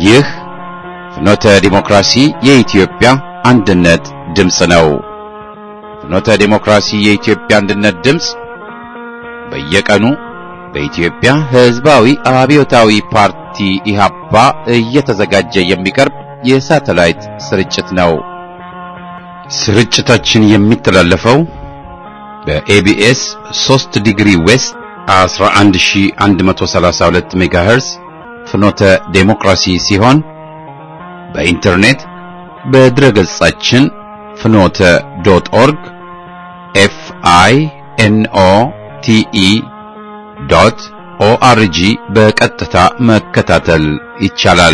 ይህ ፍኖተ ዲሞክራሲ የኢትዮጵያ አንድነት ድምፅ ነው። ፍኖተ ዲሞክራሲ የኢትዮጵያ አንድነት ድምፅ በየቀኑ በኢትዮጵያ ሕዝባዊ አብዮታዊ ፓርቲ ኢህአፓ እየተዘጋጀ የሚቀርብ የሳተላይት ስርጭት ነው። ስርጭታችን የሚተላለፈው በኤቢኤስ 3 ዲግሪ ዌስት 11132 ሜጋሄርዝ ፍኖተ ዴሞክራሲ ሲሆን በኢንተርኔት በድረገጻችን ፍኖተ ዶት ኦርግ ኤፍ አይ ኤን ኦ ቲ ኢ ዶት ኦአርጂ በቀጥታ መከታተል ይቻላል።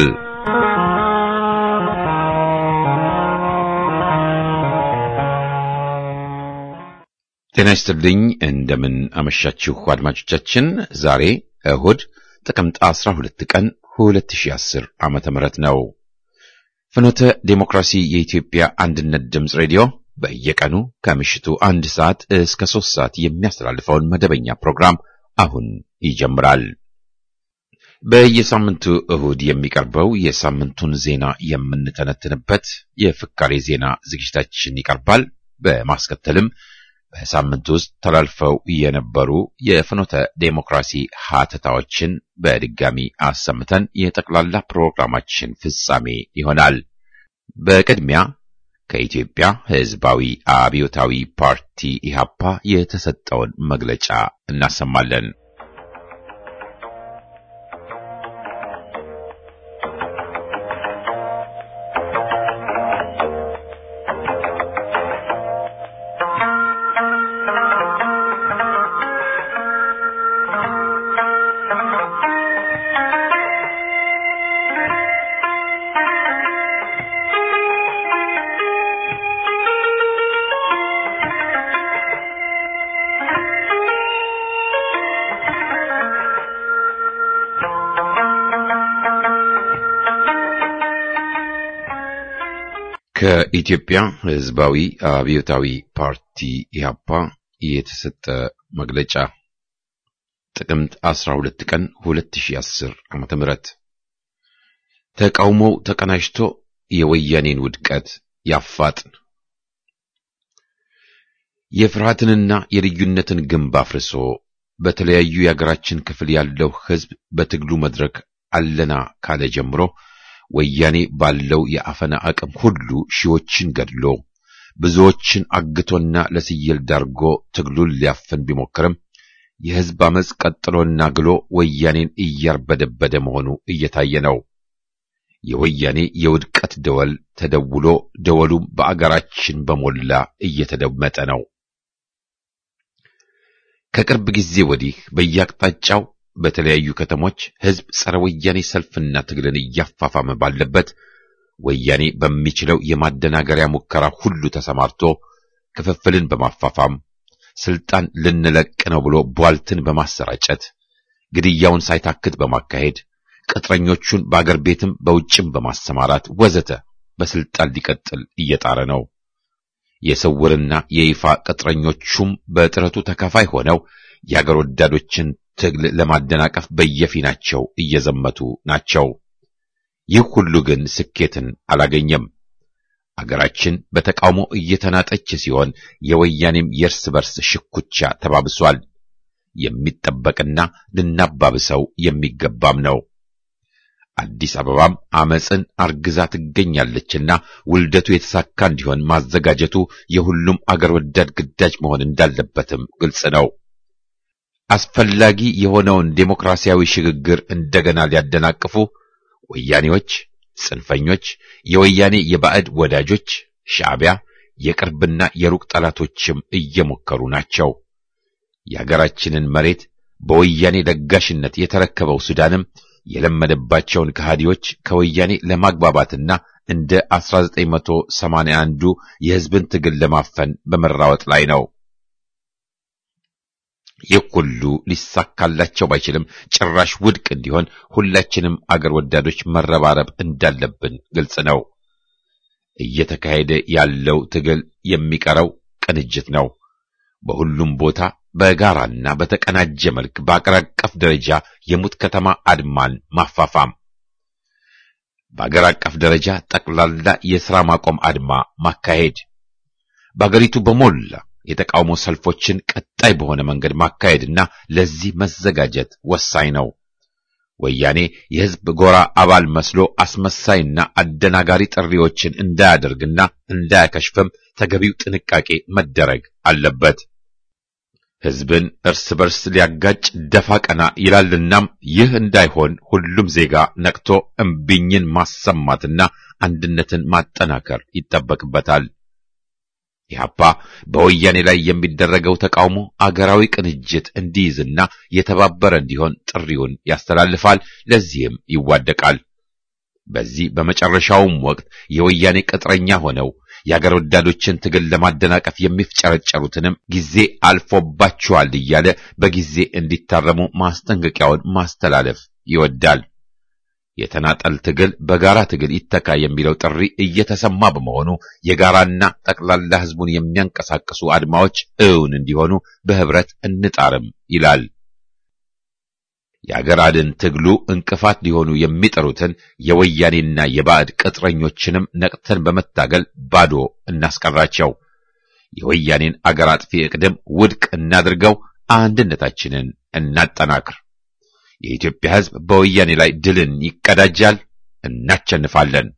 ጤና ይስጥልኝ። እንደምን አመሻችሁ አድማጮቻችን። ዛሬ እሁድ ጥቅምት 12 ቀን 2010 ዓመተ ምህረት ነው። ፍኖተ ዴሞክራሲ የኢትዮጵያ አንድነት ድምፅ ሬዲዮ በየቀኑ ከምሽቱ አንድ ሰዓት እስከ ሶስት ሰዓት የሚያስተላልፈውን መደበኛ ፕሮግራም አሁን ይጀምራል። በየሳምንቱ እሁድ የሚቀርበው የሳምንቱን ዜና የምንተነትንበት የፍካሬ ዜና ዝግጅታችን ይቀርባል። በማስከተልም በሳምንት ውስጥ ተላልፈው የነበሩ የፍኖተ ዴሞክራሲ ሀተታዎችን በድጋሚ አሰምተን የጠቅላላ ፕሮግራማችን ፍጻሜ ይሆናል። በቅድሚያ ከኢትዮጵያ ሕዝባዊ አብዮታዊ ፓርቲ ኢህአፓ የተሰጠውን መግለጫ እናሰማለን። ከኢትዮጵያ ሕዝባዊ አብዮታዊ ፓርቲ ኢህአፓ የተሰጠ መግለጫ ጥቅምት 12 ቀን 2010 ዓመተ ምህረት ተቃውሞው ተቀናጅቶ የወያኔን ውድቀት ያፋጥን። የፍርሃትንና የልዩነትን ግንብ አፍርሶ በተለያዩ የአገራችን ክፍል ያለው ሕዝብ በትግሉ መድረክ አለና ካለ ጀምሮ ወያኔ ባለው የአፈና አቅም ሁሉ ሺዎችን ገድሎ ብዙዎችን አግቶና ለስየል ዳርጎ ትግሉን ሊያፍን ቢሞክርም የሕዝብ አመፅ ቀጥሎና ግሎ ወያኔን እያርበደበደ መሆኑ እየታየ ነው። የወያኔ የውድቀት ደወል ተደውሎ ደወሉም በአገራችን በሞላ እየተደመጠ ነው። ከቅርብ ጊዜ ወዲህ በየአቅጣጫው በተለያዩ ከተሞች ሕዝብ ጸረ ወያኔ ሰልፍና ትግልን እያፋፋመ ባለበት ወያኔ በሚችለው የማደናገሪያ ሙከራ ሁሉ ተሰማርቶ ክፍፍልን በማፋፋም ስልጣን ልንለቅ ነው ብሎ ቧልትን በማሰራጨት ግድያውን ሳይታክት በማካሄድ ቅጥረኞቹን በአገር ቤትም በውጭም በማሰማራት ወዘተ በስልጣን ሊቀጥል እየጣረ ነው። የስውርና የይፋ ቅጥረኞቹም በጥረቱ ተካፋይ ሆነው የአገር ወዳዶችን ትግል ለማደናቀፍ በየፊናቸው እየዘመቱ ናቸው። ይህ ሁሉ ግን ስኬትን አላገኘም። አገራችን በተቃውሞ እየተናጠች ሲሆን የወያኔም የእርስ በርስ ሽኩቻ ተባብሷል። የሚጠበቅና ልናባብሰው የሚገባም ነው። አዲስ አበባም አመፅን አርግዛ ትገኛለችና ውልደቱ የተሳካ እንዲሆን ማዘጋጀቱ የሁሉም አገር ወዳድ ግዳጅ መሆን እንዳለበትም ግልጽ ነው። አስፈላጊ የሆነውን ዴሞክራሲያዊ ሽግግር እንደገና ሊያደናቅፉ ወያኔዎች፣ ጽንፈኞች፣ የወያኔ የባዕድ ወዳጆች፣ ሻዕቢያ፣ የቅርብና የሩቅ ጠላቶችም እየሞከሩ ናቸው። የሀገራችንን መሬት በወያኔ ለጋሽነት የተረከበው ሱዳንም የለመደባቸውን ከሃዲዎች ከወያኔ ለማግባባትና እንደ 1981ዱ የሕዝብን ትግል ለማፈን በመራወጥ ላይ ነው። ይህ ሁሉ ሊሳካላቸው ባይችልም ጭራሽ ውድቅ እንዲሆን ሁላችንም አገር ወዳዶች መረባረብ እንዳለብን ግልጽ ነው። እየተካሄደ ያለው ትግል የሚቀረው ቅንጅት ነው። በሁሉም ቦታ በጋራና በተቀናጀ መልክ በአገር አቀፍ ደረጃ የሙት ከተማ አድማን ማፋፋም በአገር አቀፍ ደረጃ ጠቅላላ የሥራ ማቆም አድማ ማካሄድ፣ በአገሪቱ በሞላ የተቃውሞ ሰልፎችን ቀጣይ በሆነ መንገድ ማካሄድና ለዚህ መዘጋጀት ወሳኝ ነው። ወያኔ የሕዝብ ጎራ አባል መስሎ አስመሳይና አደናጋሪ ጥሪዎችን እንዳያደርግና እንዳያከሽፍም ተገቢው ጥንቃቄ መደረግ አለበት። ሕዝብን እርስ በርስ ሊያጋጭ ደፋ ቀና ይላልናም ይህ እንዳይሆን ሁሉም ዜጋ ነቅቶ እምቢኝን ማሰማትና አንድነትን ማጠናከር ይጠበቅበታል። ኢህአፓ በወያኔ ላይ የሚደረገው ተቃውሞ አገራዊ ቅንጅት እንዲይዝና የተባበረ እንዲሆን ጥሪውን ያስተላልፋል። ለዚህም ይዋደቃል። በዚህ በመጨረሻውም ወቅት የወያኔ ቅጥረኛ ሆነው የአገር ወዳዶችን ትግል ለማደናቀፍ የሚፍጨረጨሩትንም ጊዜ አልፎባችኋል እያለ በጊዜ እንዲታረሙ ማስጠንቀቂያውን ማስተላለፍ ይወዳል። የተናጠል ትግል በጋራ ትግል ይተካ የሚለው ጥሪ እየተሰማ በመሆኑ የጋራና ጠቅላላ ሕዝቡን የሚያንቀሳቅሱ አድማዎች እውን እንዲሆኑ በህብረት እንጣርም ይላል። የአገር አድን ትግሉ እንቅፋት ሊሆኑ የሚጠሩትን የወያኔና የባዕድ ቅጥረኞችንም ነቅተን በመታገል ባዶ እናስቀራቸው። የወያኔን አገር አጥፊ እቅድም ውድቅ እናድርገው። አንድነታችንን እናጠናክር። የኢትዮጵያ ሕዝብ በወያኔ ላይ ድልን ይቀዳጃል። እናቸንፋለን።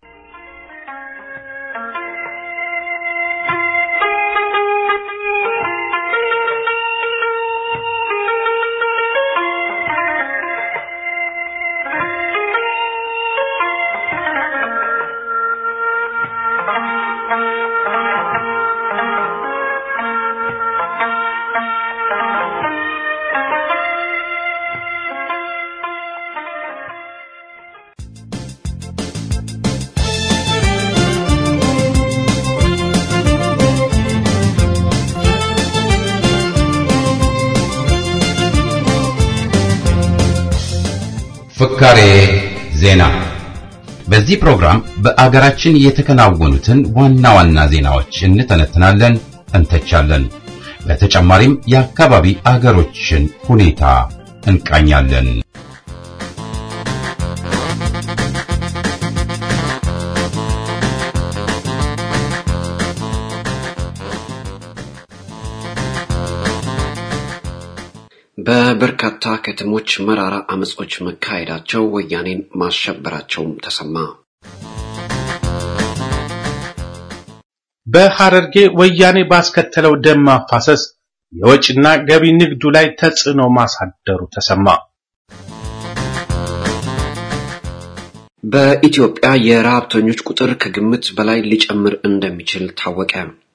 ፍካሬ ዜና። በዚህ ፕሮግራም በአገራችን የተከናወኑትን ዋና ዋና ዜናዎች እንተነትናለን፣ እንተቻለን። በተጨማሪም የአካባቢ አገሮችን ሁኔታ እንቃኛለን። በበርካታ ከተሞች መራራ አመጾች መካሄዳቸው ወያኔን ማሸበራቸውም ተሰማ። በሐረርጌ ወያኔ ባስከተለው ደም ማፋሰስ የወጭና ገቢ ንግዱ ላይ ተጽዕኖ ማሳደሩ ተሰማ። በኢትዮጵያ የረሃብተኞች ቁጥር ከግምት በላይ ሊጨምር እንደሚችል ታወቀ።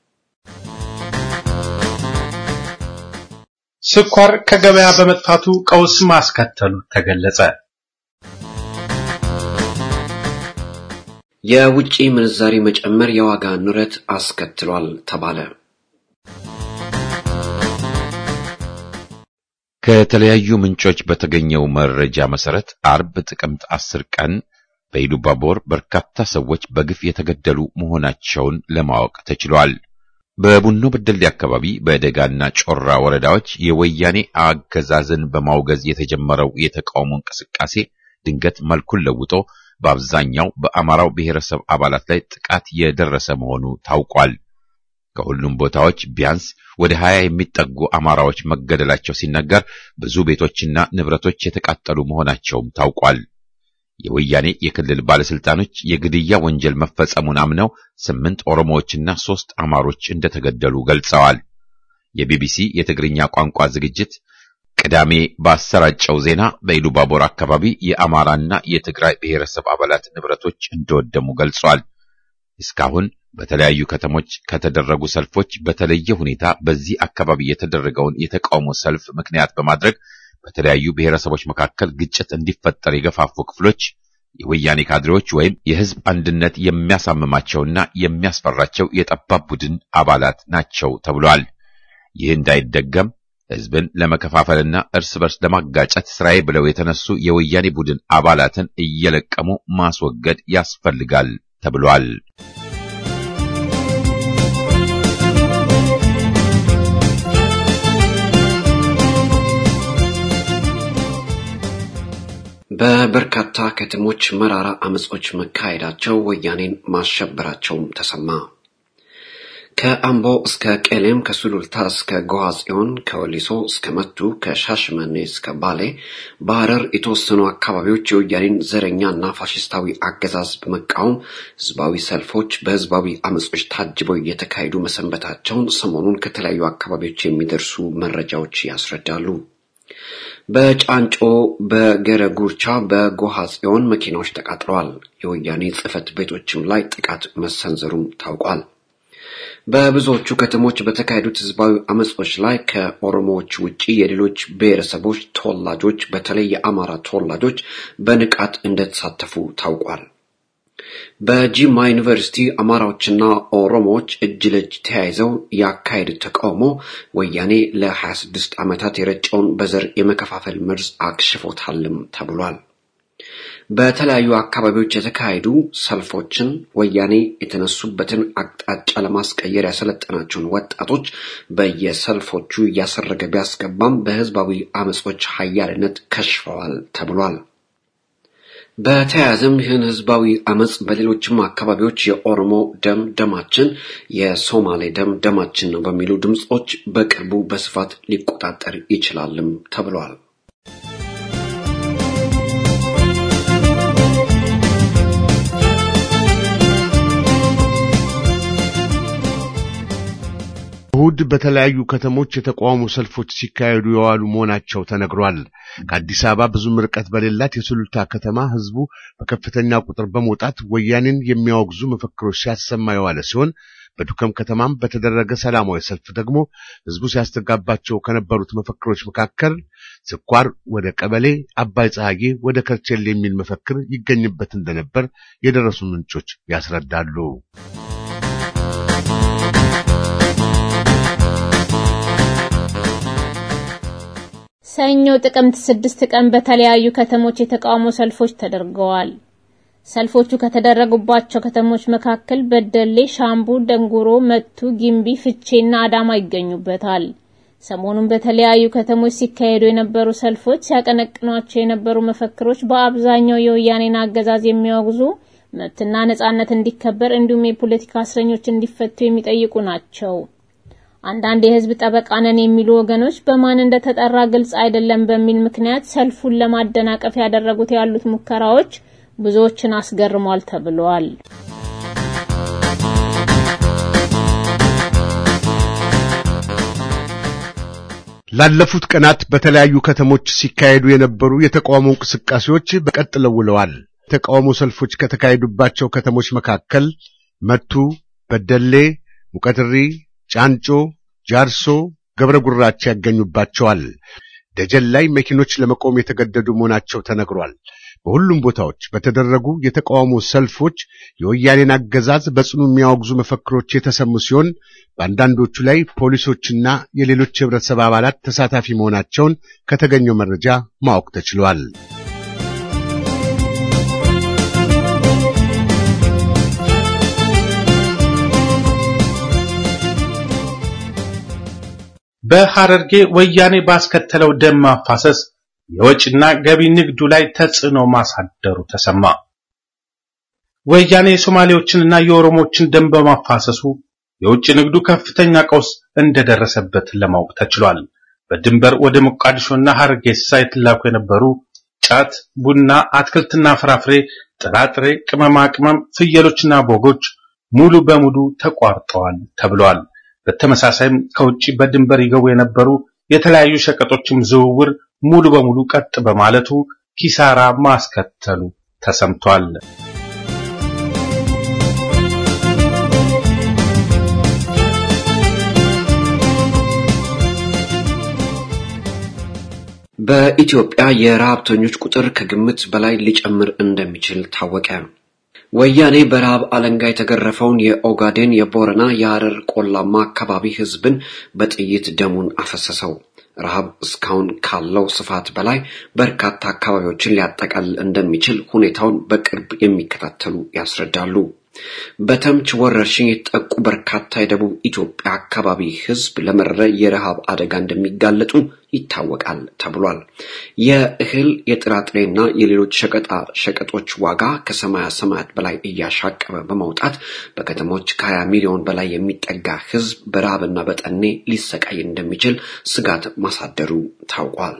ስኳር ከገበያ በመጥፋቱ ቀውስ ማስከተሉ ተገለጸ። የውጭ ምንዛሪ መጨመር የዋጋ ንረት አስከትሏል ተባለ። ከተለያዩ ምንጮች በተገኘው መረጃ መሰረት አርብ ጥቅምት አስር ቀን በኢሉባቦር በርካታ ሰዎች በግፍ የተገደሉ መሆናቸውን ለማወቅ ተችሏል። በቡኖ በደሌ አካባቢ በደጋና ጮራ ወረዳዎች የወያኔ አገዛዝን በማውገዝ የተጀመረው የተቃውሞ እንቅስቃሴ ድንገት መልኩን ለውጦ በአብዛኛው በአማራው ብሔረሰብ አባላት ላይ ጥቃት የደረሰ መሆኑ ታውቋል። ከሁሉም ቦታዎች ቢያንስ ወደ ሀያ የሚጠጉ አማራዎች መገደላቸው ሲነገር ብዙ ቤቶችና ንብረቶች የተቃጠሉ መሆናቸውም ታውቋል። የወያኔ የክልል ባለስልጣኖች የግድያ ወንጀል መፈጸሙን አምነው ስምንት ኦሮሞዎችና ሶስት አማሮች እንደተገደሉ ገልጸዋል። የቢቢሲ የትግርኛ ቋንቋ ዝግጅት ቅዳሜ ባሰራጨው ዜና በኢሉባቦር አካባቢ የአማራና የትግራይ ብሔረሰብ አባላት ንብረቶች እንደወደሙ ገልጿል። እስካሁን በተለያዩ ከተሞች ከተደረጉ ሰልፎች በተለየ ሁኔታ በዚህ አካባቢ የተደረገውን የተቃውሞ ሰልፍ ምክንያት በማድረግ በተለያዩ ብሔረሰቦች መካከል ግጭት እንዲፈጠር የገፋፉ ክፍሎች የወያኔ ካድሬዎች ወይም የሕዝብ አንድነት የሚያሳምማቸውና የሚያስፈራቸው የጠባብ ቡድን አባላት ናቸው ተብሏል። ይህ እንዳይደገም ሕዝብን ለመከፋፈልና እርስ በርስ ለማጋጨት ስራዬ ብለው የተነሱ የወያኔ ቡድን አባላትን እየለቀሙ ማስወገድ ያስፈልጋል ተብሏል። በበርካታ ከተሞች መራራ አመጾች መካሄዳቸው ወያኔን ማሸበራቸውም ተሰማ። ከአምቦ እስከ ቄሌም፣ ከሱሉልታ እስከ ጎሃ ጽዮን፣ ከወሊሶ እስከ መቱ፣ ከሻሽመኔ እስከ ባሌ፣ በሐረር የተወሰኑ አካባቢዎች የወያኔን ዘረኛና ፋሽስታዊ አገዛዝ በመቃወም ህዝባዊ ሰልፎች በህዝባዊ አመጾች ታጅበው እየተካሄዱ መሰንበታቸውን ሰሞኑን ከተለያዩ አካባቢዎች የሚደርሱ መረጃዎች ያስረዳሉ። በጫንጮ፣ በገረጉርቻ፣ በጎሃ ጽዮን መኪናዎች ተቃጥለዋል። የወያኔ ጽህፈት ቤቶችም ላይ ጥቃት መሰንዘሩም ታውቋል። በብዙዎቹ ከተሞች በተካሄዱት ህዝባዊ አመጾች ላይ ከኦሮሞዎች ውጪ የሌሎች ብሔረሰቦች ተወላጆች በተለይ የአማራ ተወላጆች በንቃት እንደተሳተፉ ታውቋል። በጂማ ዩኒቨርሲቲ አማራዎችና ኦሮሞዎች እጅ ለእጅ ተያይዘው ያካሄዱት ተቃውሞ ወያኔ ለ26 ዓመታት የረጨውን በዘር የመከፋፈል መርዝ አክሽፎታልም ተብሏል። በተለያዩ አካባቢዎች የተካሄዱ ሰልፎችን ወያኔ የተነሱበትን አቅጣጫ ለማስቀየር ያሰለጠናቸውን ወጣቶች በየሰልፎቹ እያሰረገ ቢያስገባም በህዝባዊ አመጾች ሀያልነት ከሽፈዋል ተብሏል። በተያያዘም ይህን ህዝባዊ አመጽ በሌሎችም አካባቢዎች የኦሮሞ ደም ደማችን፣ የሶማሌ ደም ደማችን ነው በሚሉ ድምጾች በቅርቡ በስፋት ሊቆጣጠር ይችላልም ተብሏል። እሁድ በተለያዩ ከተሞች የተቃውሞ ሰልፎች ሲካሄዱ የዋሉ መሆናቸው ተነግሯል። ከአዲስ አበባ ብዙም ርቀት በሌላት የሱሉልታ ከተማ ህዝቡ በከፍተኛ ቁጥር በመውጣት ወያኔን የሚያወግዙ መፈክሮች ሲያሰማ የዋለ ሲሆን በዱከም ከተማም በተደረገ ሰላማዊ ሰልፍ ደግሞ ህዝቡ ሲያስተጋባቸው ከነበሩት መፈክሮች መካከል ስኳር ወደ ቀበሌ፣ አባይ ፀሐዬ ወደ ከርቸሌ የሚል መፈክር ይገኝበት እንደነበር የደረሱ ምንጮች ያስረዳሉ። ሰኞ ጥቅምት ስድስት ቀን በተለያዩ ከተሞች የተቃውሞ ሰልፎች ተደርገዋል። ሰልፎቹ ከተደረጉባቸው ከተሞች መካከል በደሌ፣ ሻምቡ፣ ደንጉሮ፣ መቱ፣ ጊምቢ፣ ፍቼና አዳማ ይገኙበታል። ሰሞኑን በተለያዩ ከተሞች ሲካሄዱ የነበሩ ሰልፎች ሲያቀነቅኗቸው የነበሩ መፈክሮች በአብዛኛው የወያኔን አገዛዝ የሚያወግዙ መብትና ነጻነት እንዲከበር እንዲሁም የፖለቲካ እስረኞች እንዲፈቱ የሚጠይቁ ናቸው። አንዳንድ የህዝብ ጠበቃ ነን የሚሉ ወገኖች በማን እንደተጠራ ግልጽ አይደለም በሚል ምክንያት ሰልፉን ለማደናቀፍ ያደረጉት ያሉት ሙከራዎች ብዙዎችን አስገርሟል ተብሏል። ላለፉት ቀናት በተለያዩ ከተሞች ሲካሄዱ የነበሩ የተቃውሞ እንቅስቃሴዎች በቀጥለው ውለዋል። የተቃውሞ ሰልፎች ከተካሄዱባቸው ከተሞች መካከል መቱ፣ በደሌ፣ ሙቀትሪ፣ ጫንጮ ጃርሶ፣ ገብረ ጉራቻ ያገኙባቸዋል። ደጀን ላይ መኪኖች ለመቆም የተገደዱ መሆናቸው ተነግሯል። በሁሉም ቦታዎች በተደረጉ የተቃውሞ ሰልፎች የወያኔን አገዛዝ በጽኑ የሚያወግዙ መፈክሮች የተሰሙ ሲሆን በአንዳንዶቹ ላይ ፖሊሶችና የሌሎች የህብረተሰብ አባላት ተሳታፊ መሆናቸውን ከተገኘው መረጃ ማወቅ ተችሏል። በሐረርጌ ወያኔ ባስከተለው ደም ማፋሰስ የወጭና ገቢ ንግዱ ላይ ተጽዕኖ ማሳደሩ ተሰማ። ወያኔ የሶማሌዎችንና የኦሮሞችን ደም በማፋሰሱ የውጭ ንግዱ ከፍተኛ ቀውስ እንደደረሰበት ለማወቅ ተችሏል። በድንበር ወደ ሞቃዲሾና ሐረርጌሳ የተላኩ የነበሩ ጫት፣ ቡና፣ አትክልትና ፍራፍሬ፣ ጥራጥሬ፣ ቅመማ ቅመም፣ ፍየሎችና በጎች ሙሉ በሙሉ ተቋርጠዋል ተብሏል። በተመሳሳይም ከውጭ በድንበር ይገቡ የነበሩ የተለያዩ ሸቀጦችም ዝውውር ሙሉ በሙሉ ቀጥ በማለቱ ኪሳራ ማስከተሉ ተሰምቷል። በኢትዮጵያ የረሃብተኞች ቁጥር ከግምት በላይ ሊጨምር እንደሚችል ታወቀ። ወያኔ በረሃብ አለንጋ የተገረፈውን የኦጋዴን፣ የቦረና፣ የሐረር ቆላማ አካባቢ ህዝብን በጥይት ደሙን አፈሰሰው። ረሃብ እስካሁን ካለው ስፋት በላይ በርካታ አካባቢዎችን ሊያጠቃልል እንደሚችል ሁኔታውን በቅርብ የሚከታተሉ ያስረዳሉ። በተምች ወረርሽኝ የተጠቁ በርካታ የደቡብ ኢትዮጵያ አካባቢ ሕዝብ ለመረረ የረሃብ አደጋ እንደሚጋለጡ ይታወቃል ተብሏል። የእህል የጥራጥሬና የሌሎች ሸቀጣ ሸቀጦች ዋጋ ከሰማያ ሰማያት በላይ እያሻቀበ በመውጣት በከተሞች ከ20 ሚሊዮን በላይ የሚጠጋ ሕዝብ በረሃብና በጠኔ ሊሰቃይ እንደሚችል ስጋት ማሳደሩ ታውቋል።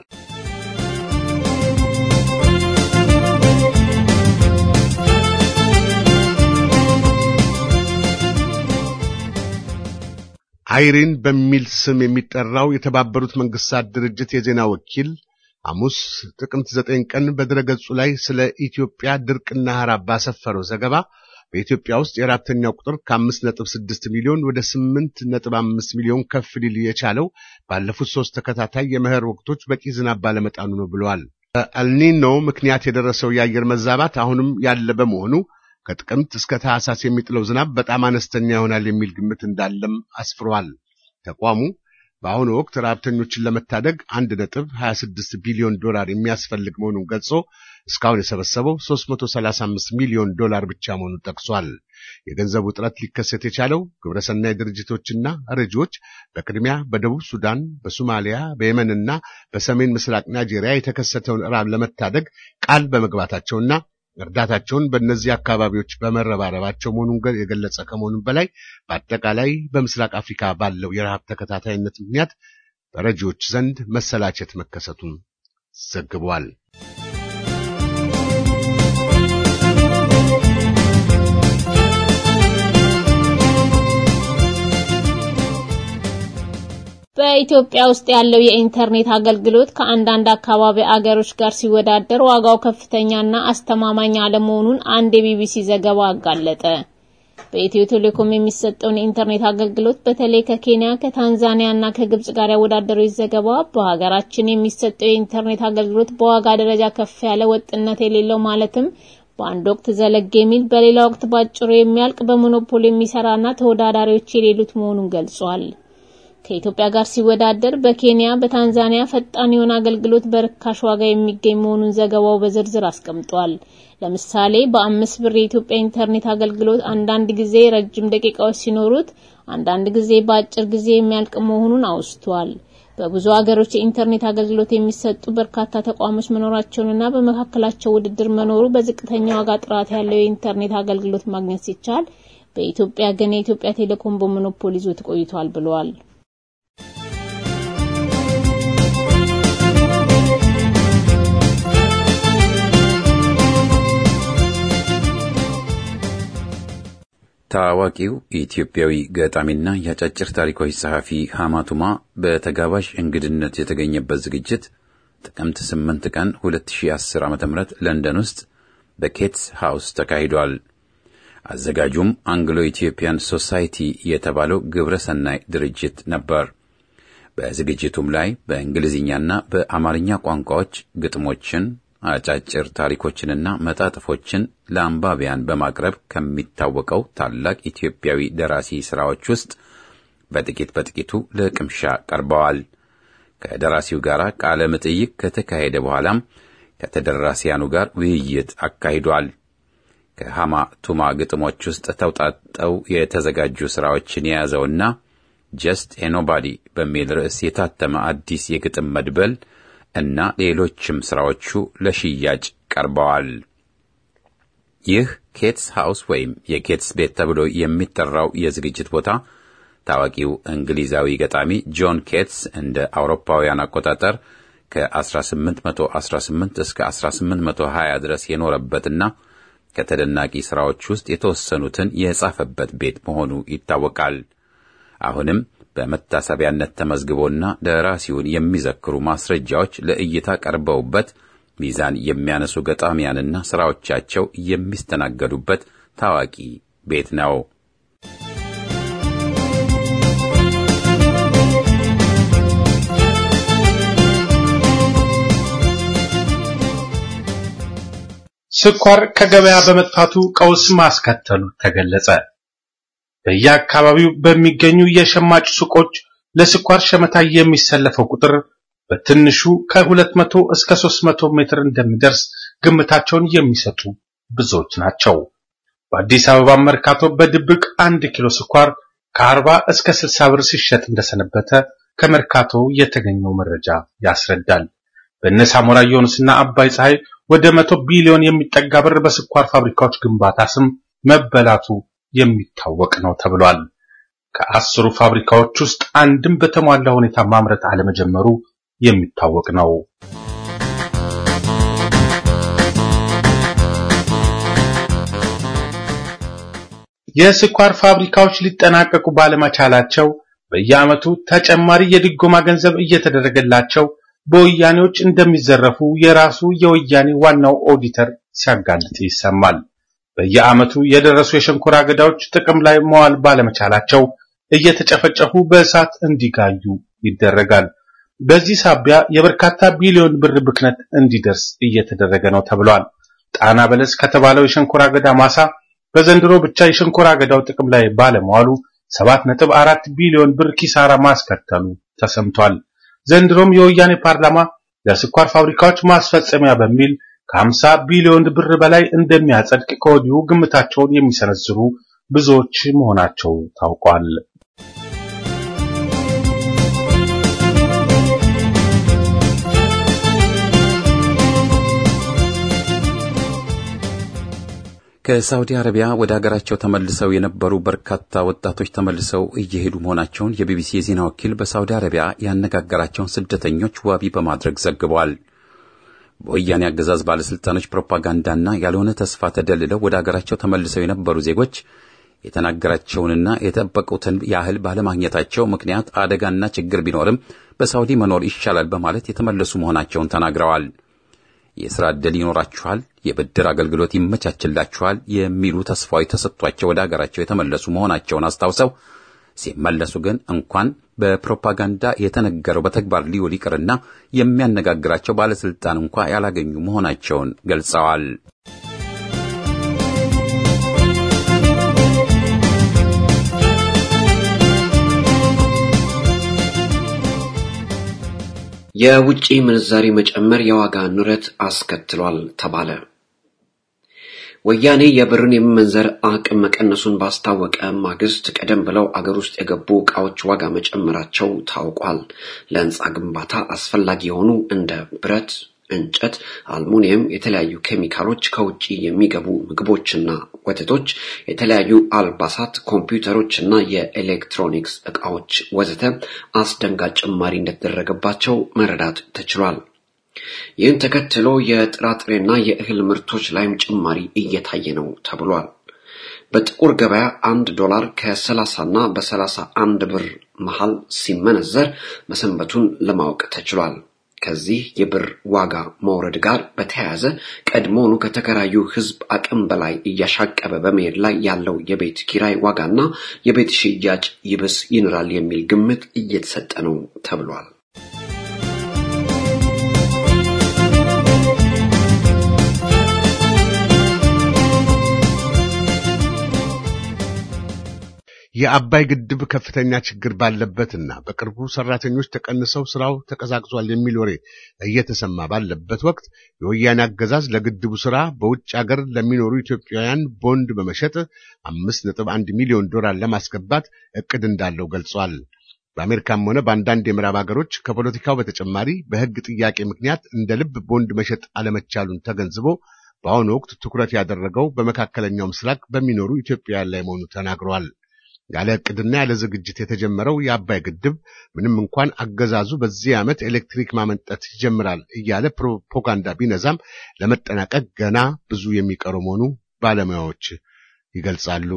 አይሪን በሚል ስም የሚጠራው የተባበሩት መንግስታት ድርጅት የዜና ወኪል ሐሙስ ጥቅምት ዘጠኝ ቀን በድረገጹ ላይ ስለ ኢትዮጵያ ድርቅና ረሃብ ባሰፈረው ዘገባ በኢትዮጵያ ውስጥ የራብተኛው ቁጥር ከአምስት ነጥብ ስድስት ሚሊዮን ወደ ስምንት ነጥብ አምስት ሚሊዮን ከፍ ሊል የቻለው ባለፉት ሶስት ተከታታይ የመኸር ወቅቶች በቂ ዝናብ ባለመጣኑ ነው ብለዋል። በአልኒኖ ምክንያት የደረሰው የአየር መዛባት አሁንም ያለ በመሆኑ ከጥቅምት እስከ ታህሳስ የሚጥለው ዝናብ በጣም አነስተኛ ይሆናል የሚል ግምት እንዳለም አስፍሯል። ተቋሙ በአሁኑ ወቅት ረሃብተኞችን ለመታደግ አንድ ነጥብ 26 ቢሊዮን ዶላር የሚያስፈልግ መሆኑን ገልጾ እስካሁን የሰበሰበው 335 ሚሊዮን ዶላር ብቻ መሆኑን ጠቅሷል። የገንዘቡ እጥረት ሊከሰት የቻለው ግብረሰናይ ድርጅቶችና ረጂዎች በቅድሚያ በደቡብ ሱዳን፣ በሶማሊያ፣ በየመንና በሰሜን ምስራቅ ናይጄሪያ የተከሰተውን ረሃብ ለመታደግ ቃል በመግባታቸውና እርዳታቸውን በእነዚህ አካባቢዎች በመረባረባቸው መሆኑን የገለጸ ከመሆኑም በላይ በአጠቃላይ በምስራቅ አፍሪካ ባለው የረሃብ ተከታታይነት ምክንያት በረጂዎች ዘንድ መሰላቸት መከሰቱን ዘግቧል። በኢትዮጵያ ውስጥ ያለው የኢንተርኔት አገልግሎት ከአንዳንድ አካባቢ አገሮች ጋር ሲወዳደር ዋጋው ከፍተኛና አስተማማኝ አለመሆኑን አንድ የቢቢሲ ዘገባ አጋለጠ። በኢትዮ ቴሌኮም የሚሰጠውን የኢንተርኔት አገልግሎት በተለይ ከኬንያ፣ ከታንዛኒያ እና ከግብጽ ጋር ያወዳደረው ዘገባ በሀገራችን የሚሰጠው የኢንተርኔት አገልግሎት በዋጋ ደረጃ ከፍ ያለ ወጥነት የሌለው ማለትም በአንድ ወቅት ዘለግ የሚል በሌላ ወቅት ባጭሩ የሚያልቅ በሞኖፖል የሚሰራና ተወዳዳሪዎች የሌሉት መሆኑን ገልጿል። ከኢትዮጵያ ጋር ሲወዳደር በኬንያ፣ በታንዛኒያ ፈጣን የሆነ አገልግሎት በርካሽ ዋጋ የሚገኝ መሆኑን ዘገባው በዝርዝር አስቀምጧል። ለምሳሌ በአምስት ብር የኢትዮጵያ ኢንተርኔት አገልግሎት አንዳንድ ጊዜ ረጅም ደቂቃዎች ሲኖሩት፣ አንዳንድ ጊዜ በአጭር ጊዜ የሚያልቅ መሆኑን አውስቷል። በብዙ ሀገሮች የኢንተርኔት አገልግሎት የሚሰጡ በርካታ ተቋሞች መኖራቸውንና በመካከላቸው ውድድር መኖሩ በዝቅተኛ ዋጋ ጥራት ያለው የኢንተርኔት አገልግሎት ማግኘት ሲቻል፣ በኢትዮጵያ ግን የኢትዮጵያ ቴሌኮም በሞኖፖል ይዞት ቆይቷል ብለዋል። ታዋቂው ኢትዮጵያዊ ገጣሚና የአጫጭር ታሪኮች ጸሐፊ ሐማቱማ በተጋባዥ እንግድነት የተገኘበት ዝግጅት ጥቅምት 8 ቀን 2010 ዓ.ም ለንደን ውስጥ በኬትስ ሃውስ ተካሂዷል። አዘጋጁም አንግሎ ኢትዮጵያን ሶሳይቲ የተባለው ግብረ ሰናይ ድርጅት ነበር። በዝግጅቱም ላይ በእንግሊዝኛና በአማርኛ ቋንቋዎች ግጥሞችን አጫጭር ታሪኮችንና መጣጥፎችን ለአንባቢያን በማቅረብ ከሚታወቀው ታላቅ ኢትዮጵያዊ ደራሲ ሥራዎች ውስጥ በጥቂት በጥቂቱ ለቅምሻ ቀርበዋል። ከደራሲው ጋር ቃለ መጠይቅ ከተካሄደ በኋላም ከተደራሲያኑ ጋር ውይይት አካሂዷል። ከሃማ ቱማ ግጥሞች ውስጥ ተውጣጠው የተዘጋጁ ሥራዎችን የያዘውና ጀስት ኤኖባዲ በሚል ርዕስ የታተመ አዲስ የግጥም መድበል እና ሌሎችም ሥራዎቹ ለሽያጭ ቀርበዋል። ይህ ኬትስ ሃውስ ወይም የኬትስ ቤት ተብሎ የሚጠራው የዝግጅት ቦታ ታዋቂው እንግሊዛዊ ገጣሚ ጆን ኬትስ እንደ አውሮፓውያን አቆጣጠር ከ1818 እስከ 1820 ድረስ የኖረበትና ከተደናቂ ሥራዎች ውስጥ የተወሰኑትን የጻፈበት ቤት መሆኑ ይታወቃል። አሁንም በመታሰቢያነት ተመዝግቦና ደራሲውን የሚዘክሩ ማስረጃዎች ለእይታ ቀርበውበት ሚዛን የሚያነሱ ገጣሚያንና ሥራዎቻቸው የሚስተናገዱበት ታዋቂ ቤት ነው። ስኳር ከገበያ በመጥፋቱ ቀውስ ማስከተሉ ተገለጸ። በየአካባቢው በሚገኙ የሸማጭ ሱቆች ለስኳር ሸመታ የሚሰለፈው ቁጥር በትንሹ ከ200 እስከ 300 ሜትር እንደሚደርስ ግምታቸውን የሚሰጡ ብዙዎች ናቸው። በአዲስ አበባ መርካቶ በድብቅ አንድ ኪሎ ስኳር ከ40 እስከ 60 ብር ሲሸጥ እንደሰነበተ ከመርካቶ የተገኘው መረጃ ያስረዳል። በእነ ሳሞራ ዮኑስና አባይ ፀሐይ ወደ መቶ ቢሊዮን የሚጠጋ ብር በስኳር ፋብሪካዎች ግንባታ ስም መበላቱ የሚታወቅ ነው ተብሏል። ከአስሩ ፋብሪካዎች ውስጥ አንድም በተሟላ ሁኔታ ማምረት አለመጀመሩ የሚታወቅ ነው። የስኳር ፋብሪካዎች ሊጠናቀቁ ባለመቻላቸው በየዓመቱ ተጨማሪ የድጎማ ገንዘብ እየተደረገላቸው በወያኔዎች እንደሚዘረፉ የራሱ የወያኔ ዋናው ኦዲተር ሲያጋልጥ ይሰማል። በየዓመቱ የደረሱ የሸንኮራ አገዳዎች ጥቅም ላይ መዋል ባለመቻላቸው እየተጨፈጨፉ በእሳት እንዲጋዩ ይደረጋል። በዚህ ሳቢያ የበርካታ ቢሊዮን ብር ብክነት እንዲደርስ እየተደረገ ነው ተብሏል። ጣና በለስ ከተባለው የሸንኮራ አገዳ ማሳ በዘንድሮ ብቻ የሸንኮራ አገዳው ጥቅም ላይ ባለመዋሉ 7.4 ቢሊዮን ብር ኪሳራ ማስከተሉ ተሰምቷል። ዘንድሮም የወያኔ ፓርላማ ለስኳር ፋብሪካዎች ማስፈጸሚያ በሚል ከ50 ቢሊዮን ብር በላይ እንደሚያጸድቅ ከወዲሁ ግምታቸውን የሚሰነዝሩ ብዙዎች መሆናቸው ታውቋል። ከሳውዲ አረቢያ ወደ አገራቸው ተመልሰው የነበሩ በርካታ ወጣቶች ተመልሰው እየሄዱ መሆናቸውን የቢቢሲ የዜና ወኪል በሳውዲ አረቢያ ያነጋገራቸውን ስደተኞች ዋቢ በማድረግ ዘግቧል። በወያኔ አገዛዝ ባለስልጣኖች ፕሮፓጋንዳና ያልሆነ ተስፋ ተደልለው ወደ አገራቸው ተመልሰው የነበሩ ዜጎች የተናገራቸውንና የጠበቁትን ያህል ባለማግኘታቸው ምክንያት አደጋና ችግር ቢኖርም በሳውዲ መኖር ይሻላል በማለት የተመለሱ መሆናቸውን ተናግረዋል። የሥራ ዕድል ይኖራችኋል፣ የብድር አገልግሎት ይመቻችላችኋል የሚሉ ተስፋዎች ተሰጥቷቸው ወደ አገራቸው የተመለሱ መሆናቸውን አስታውሰው ሲመለሱ ግን እንኳን በፕሮፓጋንዳ የተነገረው በተግባር ሊውል ይቅርና የሚያነጋግራቸው ባለስልጣን እንኳ ያላገኙ መሆናቸውን ገልጸዋል። የውጪ ምንዛሪ መጨመር የዋጋ ንረት አስከትሏል ተባለ። ወያኔ የብርን የመመንዘር አቅም መቀነሱን ባስታወቀ ማግስት ቀደም ብለው አገር ውስጥ የገቡ ዕቃዎች ዋጋ መጨመራቸው ታውቋል። ለሕንፃ ግንባታ አስፈላጊ የሆኑ እንደ ብረት፣ እንጨት፣ አልሙኒየም፣ የተለያዩ ኬሚካሎች፣ ከውጭ የሚገቡ ምግቦችና ወተቶች፣ የተለያዩ አልባሳት፣ ኮምፒውተሮች እና የኤሌክትሮኒክስ ዕቃዎች ወዘተ አስደንጋጭ ጭማሪ እንደተደረገባቸው መረዳት ተችሏል። ይህን ተከትሎ የጥራጥሬና የእህል ምርቶች ላይም ጭማሪ እየታየ ነው ተብሏል። በጥቁር ገበያ አንድ ዶላር ከ30 እና በ31 ብር መሃል ሲመነዘር መሰንበቱን ለማወቅ ተችሏል። ከዚህ የብር ዋጋ መውረድ ጋር በተያያዘ ቀድሞውኑ ከተከራዩ ሕዝብ አቅም በላይ እያሻቀበ በመሄድ ላይ ያለው የቤት ኪራይ ዋጋና የቤት ሽያጭ ይብስ ይንራል የሚል ግምት እየተሰጠ ነው ተብሏል። የአባይ ግድብ ከፍተኛ ችግር ባለበትና በቅርቡ ሰራተኞች ተቀንሰው ስራው ተቀዛቅዟል የሚል ወሬ እየተሰማ ባለበት ወቅት የወያኔ አገዛዝ ለግድቡ ስራ በውጭ ሀገር ለሚኖሩ ኢትዮጵያውያን ቦንድ በመሸጥ አምስት ነጥብ አንድ ሚሊዮን ዶላር ለማስገባት እቅድ እንዳለው ገልጿል። በአሜሪካም ሆነ በአንዳንድ የምዕራብ ሀገሮች ከፖለቲካው በተጨማሪ በሕግ ጥያቄ ምክንያት እንደ ልብ ቦንድ መሸጥ አለመቻሉን ተገንዝቦ በአሁኑ ወቅት ትኩረት ያደረገው በመካከለኛው ምስራቅ በሚኖሩ ኢትዮጵያውያን ላይ መሆኑ ተናግረዋል። ያለ ዕቅድና ያለ ዝግጅት የተጀመረው የአባይ ግድብ ምንም እንኳን አገዛዙ በዚህ ዓመት ኤሌክትሪክ ማመንጠት ይጀምራል እያለ ፕሮፓጋንዳ ቢነዛም ለመጠናቀቅ ገና ብዙ የሚቀረው መሆኑ ባለሙያዎች ይገልጻሉ።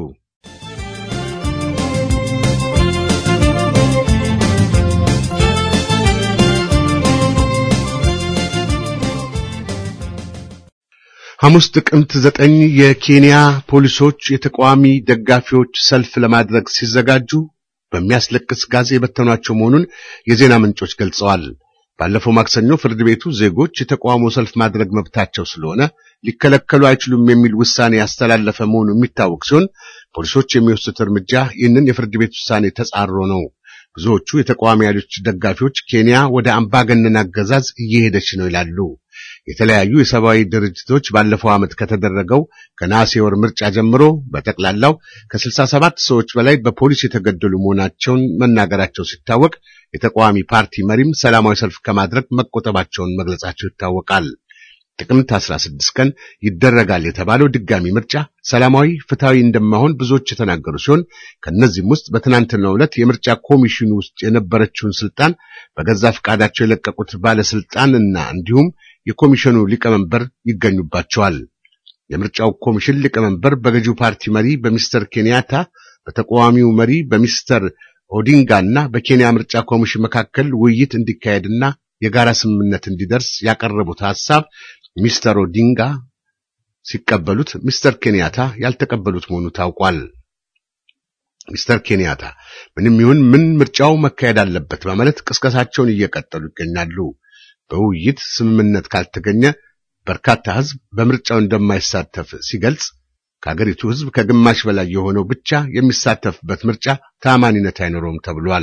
ሐሙስ ጥቅምት ዘጠኝ የኬንያ ፖሊሶች የተቃዋሚ ደጋፊዎች ሰልፍ ለማድረግ ሲዘጋጁ በሚያስለቅስ ጋዝ የበተኗቸው መሆኑን የዜና ምንጮች ገልጸዋል። ባለፈው ማክሰኞ ፍርድ ቤቱ ዜጎች የተቃውሞ ሰልፍ ማድረግ መብታቸው ስለሆነ ሊከለከሉ አይችሉም የሚል ውሳኔ ያስተላለፈ መሆኑ የሚታወቅ ሲሆን ፖሊሶች የሚወስዱት እርምጃ ይህንን የፍርድ ቤት ውሳኔ ተጻሮ ነው። ብዙዎቹ የተቃዋሚ ኃይሎች ደጋፊዎች ኬንያ ወደ አምባገነን አገዛዝ እየሄደች ነው ይላሉ። የተለያዩ የሰብአዊ ድርጅቶች ባለፈው ዓመት ከተደረገው ከነሐሴ ወር ምርጫ ጀምሮ በጠቅላላው ከ67 ሰዎች በላይ በፖሊስ የተገደሉ መሆናቸውን መናገራቸው ሲታወቅ የተቃዋሚ ፓርቲ መሪም ሰላማዊ ሰልፍ ከማድረግ መቆጠባቸውን መግለጻቸው ይታወቃል። ጥቅምት 16 ቀን ይደረጋል የተባለው ድጋሚ ምርጫ ሰላማዊ፣ ፍትሃዊ እንደማይሆን ብዙዎች የተናገሩ ሲሆን ከነዚህም ውስጥ በትናንትናው ዕለት የምርጫ ኮሚሽኑ ውስጥ የነበረችውን ስልጣን በገዛ ፈቃዳቸው የለቀቁት ባለስልጣንና እንዲሁም የኮሚሽኑ ሊቀመንበር ይገኙባቸዋል። የምርጫው ኮሚሽን ሊቀመንበር በገዢው ፓርቲ መሪ በሚስተር ኬንያታ፣ በተቃዋሚው መሪ በሚስተር ኦዲንጋ እና በኬንያ ምርጫ ኮሚሽን መካከል ውይይት እንዲካሄድና የጋራ ስምምነት እንዲደርስ ያቀረቡት ሐሳብ ሚስተር ኦዲንጋ ሲቀበሉት ሚስተር ኬንያታ ያልተቀበሉት መሆኑ ታውቋል። ሚስተር ኬንያታ ምንም ይሁን ምን ምርጫው መካሄድ አለበት በማለት ቅስቀሳቸውን እየቀጠሉ ይገኛሉ። በውይይት ስምምነት ካልተገኘ በርካታ ሕዝብ በምርጫው እንደማይሳተፍ ሲገልጽ ከአገሪቱ ሕዝብ ከግማሽ በላይ የሆነው ብቻ የሚሳተፍበት ምርጫ ተአማኒነት አይኖረውም ተብሏል።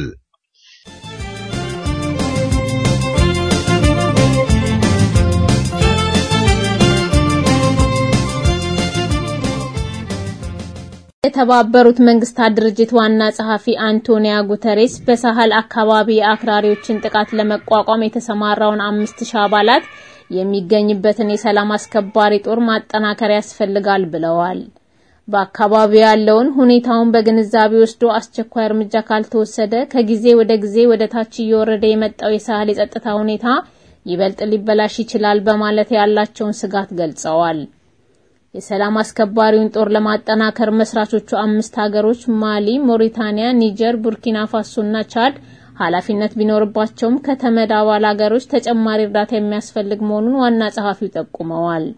የተባበሩት መንግስታት ድርጅት ዋና ጸሐፊ አንቶኒያ ጉተሬስ በሳህል አካባቢ የአክራሪዎችን ጥቃት ለመቋቋም የተሰማራውን አምስት ሺህ አባላት የሚገኝበትን የሰላም አስከባሪ ጦር ማጠናከር ያስፈልጋል ብለዋል። በአካባቢው ያለውን ሁኔታውን በግንዛቤ ወስዶ አስቸኳይ እርምጃ ካልተወሰደ ከጊዜ ወደ ጊዜ ወደ ታች እየወረደ የመጣው የሳህል የጸጥታ ሁኔታ ይበልጥ ሊበላሽ ይችላል በማለት ያላቸውን ስጋት ገልጸዋል። የሰላም አስከባሪውን ጦር ለማጠናከር መስራቾቹ አምስት ሀገሮች ማሊ፣ ሞሪታኒያ፣ ኒጀር፣ ቡርኪና ፋሶና ቻድ ኃላፊነት ቢኖርባቸውም ከተመድ አባል ሀገሮች ተጨማሪ እርዳታ የሚያስፈልግ መሆኑን ዋና ጸሐፊው ጠቁመዋል።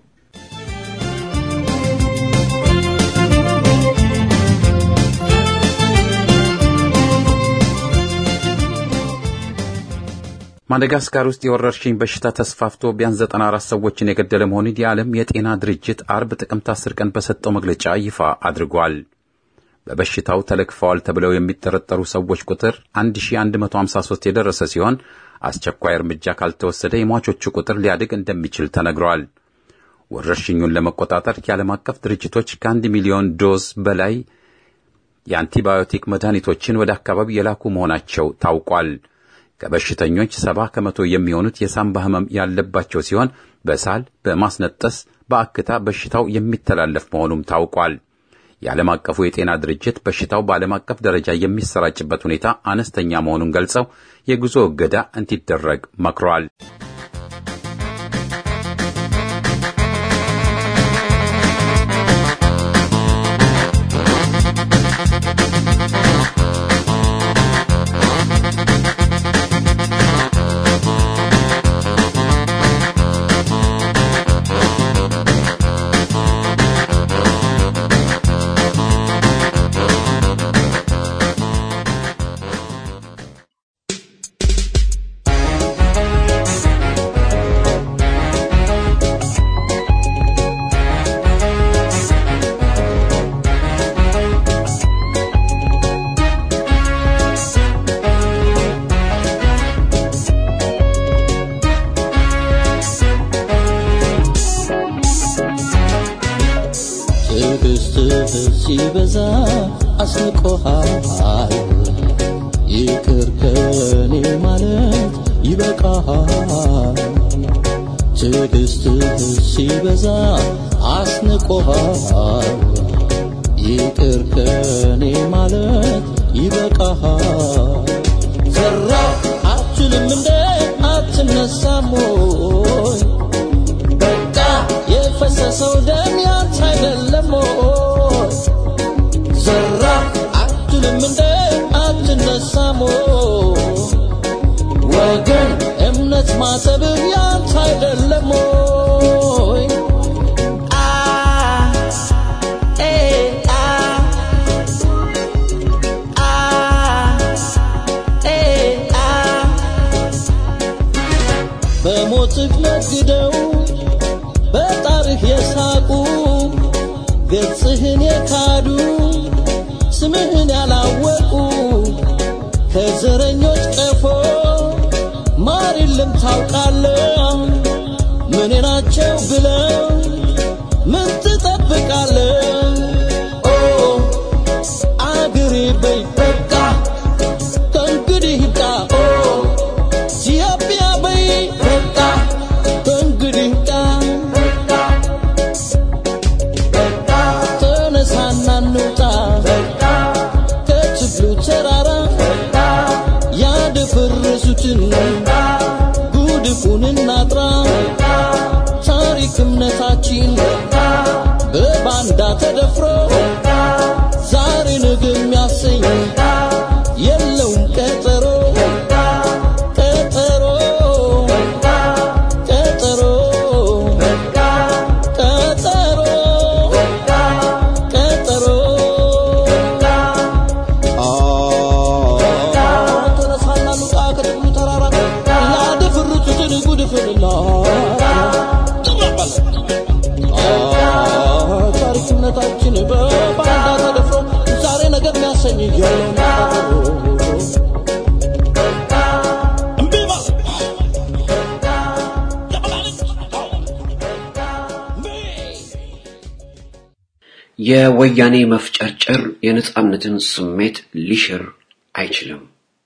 ማደጋስካር ውስጥ የወረርሽኝ በሽታ ተስፋፍቶ ቢያንስ 94 ሰዎችን የገደለ መሆኑን የዓለም የጤና ድርጅት አርብ ጥቅምት 10 ቀን በሰጠው መግለጫ ይፋ አድርጓል። በበሽታው ተለክፈዋል ተብለው የሚጠረጠሩ ሰዎች ቁጥር 1153 የደረሰ ሲሆን አስቸኳይ እርምጃ ካልተወሰደ የሟቾቹ ቁጥር ሊያድግ እንደሚችል ተነግሯል። ወረርሽኙን ለመቆጣጠር የዓለም አቀፍ ድርጅቶች ከአንድ ሚሊዮን ዶዝ በላይ የአንቲባዮቲክ መድኃኒቶችን ወደ አካባቢ የላኩ መሆናቸው ታውቋል። ከበሽተኞች ሰባ ከመቶ የሚሆኑት የሳምባ ህመም ያለባቸው ሲሆን በሳል፣ በማስነጠስ፣ በአክታ በሽታው የሚተላለፍ መሆኑም ታውቋል። የዓለም አቀፉ የጤና ድርጅት በሽታው በዓለም አቀፍ ደረጃ የሚሰራጭበት ሁኔታ አነስተኛ መሆኑን ገልጸው የጉዞ እገዳ እንዲደረግ መክሯል። ትዕግስትህ ሲበዛ አስንቆሃል። ይቅር ከኔ ማለት ይበቃሃል። ትዕግስትህ ሲበዛ አስንቆሃል። ይቅር ከኔ ማለት ይበቃሃል። ዘራ አትችልም እንደ አትነሳም ወይ? በቃ የፈሰሰው ደም ያንተ አይደለም ወይ? ዘራ አትልም እንደ አትነሳም ወይ? ወገን እምነት ማሰብህ ያንተ አይደለም ወይ? አ ኤ አ አ ኤ አ በሞትህ ነግደው በጣርህ የሳቁ ገጽህን የካዱ ስምህን ያላወቁ ከዘረኞች ቀፎ ማር የለም ታውቃለህ። ወያኔ ናቸው ብለው ምን ትጠብቃለህ? ኦ አገሬ በይ በቃ ከእንግዲህ ይብቃ። ኦ ኢትዮጵያ በይ በቃ ከእንግዲህ ይብቃ። ተነሳና እንውጣ ከችግሩ ተራራ ያደፈረሱትን ጉድፉን እናጥራ ታሪክ እምነታችን በባንዳ ተደፍሮ ዛሬ ነገ የሚያሰኝ የለውም ቀጠሮ ቀጠሮ ቀጠሮ ቀጠሮ ቀጠሮ ተነሳና ሉቃ ከጥቅሉ ተራራ ያደፈረሱትን ጉድፍንና ታሪክነታችን በባንዳ ተደፍሮ ዛሬ ነገር የሚያሰኝ የለውም እምቢ ማለት የወያኔ መፍጨርጨር የነጻነትን ስሜት ሊሽር አይችልም።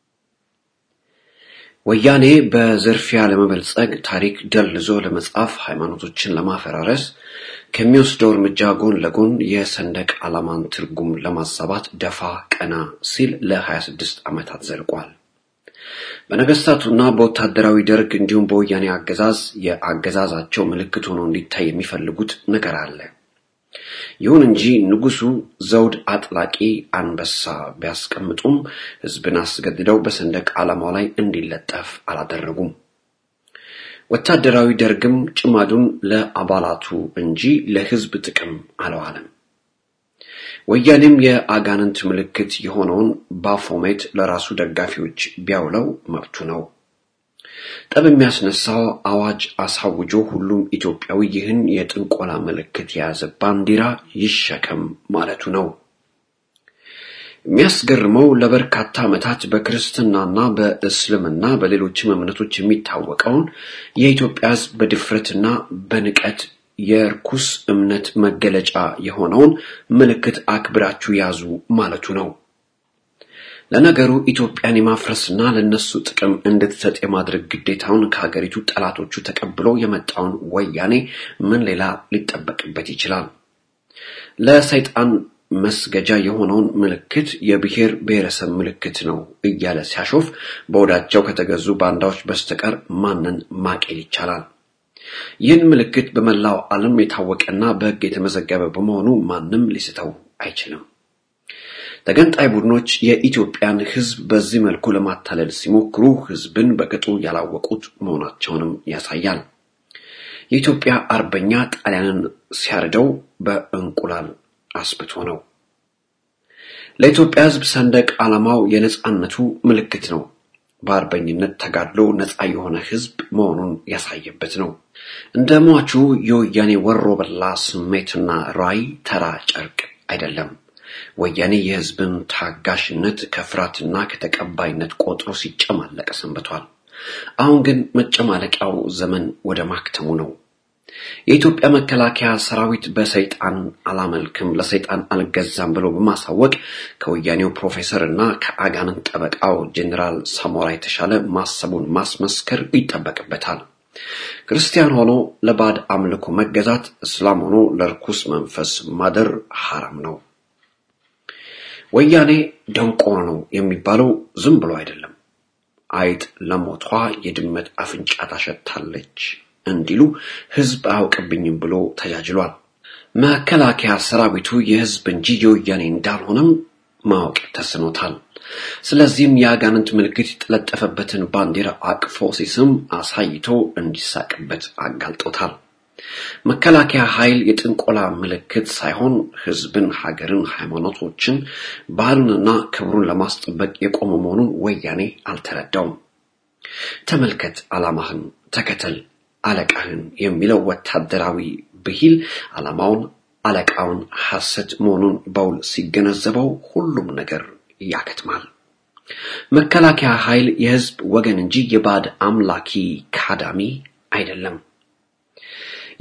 ወያኔ በዝርፊያ ለመበልጸግ፣ ታሪክ ደልዞ ለመጻፍ፣ ሃይማኖቶችን ለማፈራረስ ከሚወስደው እርምጃ ጎን ለጎን የሰንደቅ ዓላማን ትርጉም ለማዛባት ደፋ ቀና ሲል ለ26 ዓመታት ዘልቋል። በነገስታቱና በወታደራዊ ደርግ እንዲሁም በወያኔ አገዛዝ የአገዛዛቸው ምልክት ሆኖ እንዲታይ የሚፈልጉት ነገር አለ። ይሁን እንጂ ንጉሱ ዘውድ አጥላቂ አንበሳ ቢያስቀምጡም ህዝብን አስገድደው በሰንደቅ ዓላማው ላይ እንዲለጠፍ አላደረጉም። ወታደራዊ ደርግም ጭማዱን ለአባላቱ እንጂ ለህዝብ ጥቅም አለዋለም። ወያኔም የአጋንንት ምልክት የሆነውን ባፎሜት ለራሱ ደጋፊዎች ቢያውለው መብቱ ነው። ጠብ የሚያስነሳው አዋጅ አሳውጆ ሁሉም ኢትዮጵያዊ ይህን የጥንቆላ ምልክት የያዘ ባንዲራ ይሸከም ማለቱ ነው። የሚያስገርመው ለበርካታ ዓመታት በክርስትናና በእስልምና በሌሎችም እምነቶች የሚታወቀውን የኢትዮጵያ ህዝብ በድፍረትና በንቀት የርኩስ እምነት መገለጫ የሆነውን ምልክት አክብራችሁ ያዙ ማለቱ ነው። ለነገሩ ኢትዮጵያን የማፍረስና ለነሱ ጥቅም እንድትሰጥ የማድረግ ግዴታውን ከሀገሪቱ ጠላቶቹ ተቀብሎ የመጣውን ወያኔ ምን ሌላ ሊጠበቅበት ይችላል? ለሰይጣን መስገጃ የሆነውን ምልክት የብሔር ብሔረሰብ ምልክት ነው እያለ ሲያሾፍ በወዳቸው ከተገዙ ባንዳዎች በስተቀር ማንን ማቄል ይቻላል? ይህን ምልክት በመላው ዓለም የታወቀና በሕግ የተመዘገበ በመሆኑ ማንም ሊስተው አይችልም። ተገንጣይ ቡድኖች የኢትዮጵያን ሕዝብ በዚህ መልኩ ለማታለል ሲሞክሩ ሕዝብን በቅጡ ያላወቁት መሆናቸውንም ያሳያል። የኢትዮጵያ አርበኛ ጣሊያንን ሲያርደው በእንቁላል አስብቶ ነው። ለኢትዮጵያ ሕዝብ ሰንደቅ ዓላማው የነጻነቱ ምልክት ነው። በአርበኝነት ተጋድሎ ነፃ የሆነ ሕዝብ መሆኑን ያሳየበት ነው። እንደ ሟቹ የወያኔ ወሮ በላ ስሜትና ራዕይ ተራ ጨርቅ አይደለም። ወያኔ የህዝብን ታጋሽነት ከፍርሃትና ከተቀባይነት ቆጥሮ ሲጨማለቅ ሰንብቷል። አሁን ግን መጨማለቂያው ዘመን ወደ ማክተሙ ነው። የኢትዮጵያ መከላከያ ሰራዊት በሰይጣን አላመልክም ለሰይጣን አልገዛም ብሎ በማሳወቅ ከወያኔው ፕሮፌሰር እና ከአጋንንት ጠበቃው ጄኔራል ሳሞራ የተሻለ ማሰቡን ማስመስከር ይጠበቅበታል። ክርስቲያን ሆኖ ለባዕድ አምልኮ መገዛት፣ እስላም ሆኖ ለርኩስ መንፈስ ማደር ሐራም ነው። ወያኔ ደንቆሮ ነው የሚባለው ዝም ብሎ አይደለም። አይጥ ለሞቷ የድመት አፍንጫ ታሸታለች እንዲሉ ህዝብ አያውቅብኝም ብሎ ተጃጅሏል። መከላከያ ሰራዊቱ የህዝብ እንጂ የወያኔ እንዳልሆነም ማወቅ ተስኖታል። ስለዚህም የአጋንንት ምልክት የተለጠፈበትን ባንዲራ አቅፎ ሲስም አሳይቶ እንዲሳቅበት አጋልጦታል። መከላከያ ኃይል የጥንቆላ ምልክት ሳይሆን ህዝብን፣ ሀገርን፣ ሃይማኖቶችን፣ ባህሉንና ክብሩን ለማስጠበቅ የቆመ መሆኑን ወያኔ አልተረዳውም። ተመልከት፣ ዓላማህን ተከተል አለቃህን የሚለው ወታደራዊ ብሂል ዓላማውን አለቃውን ሐሰት መሆኑን በውል ሲገነዘበው ሁሉም ነገር ያከትማል። መከላከያ ኃይል የህዝብ ወገን እንጂ የባዕድ አምላኪ ካዳሚ አይደለም።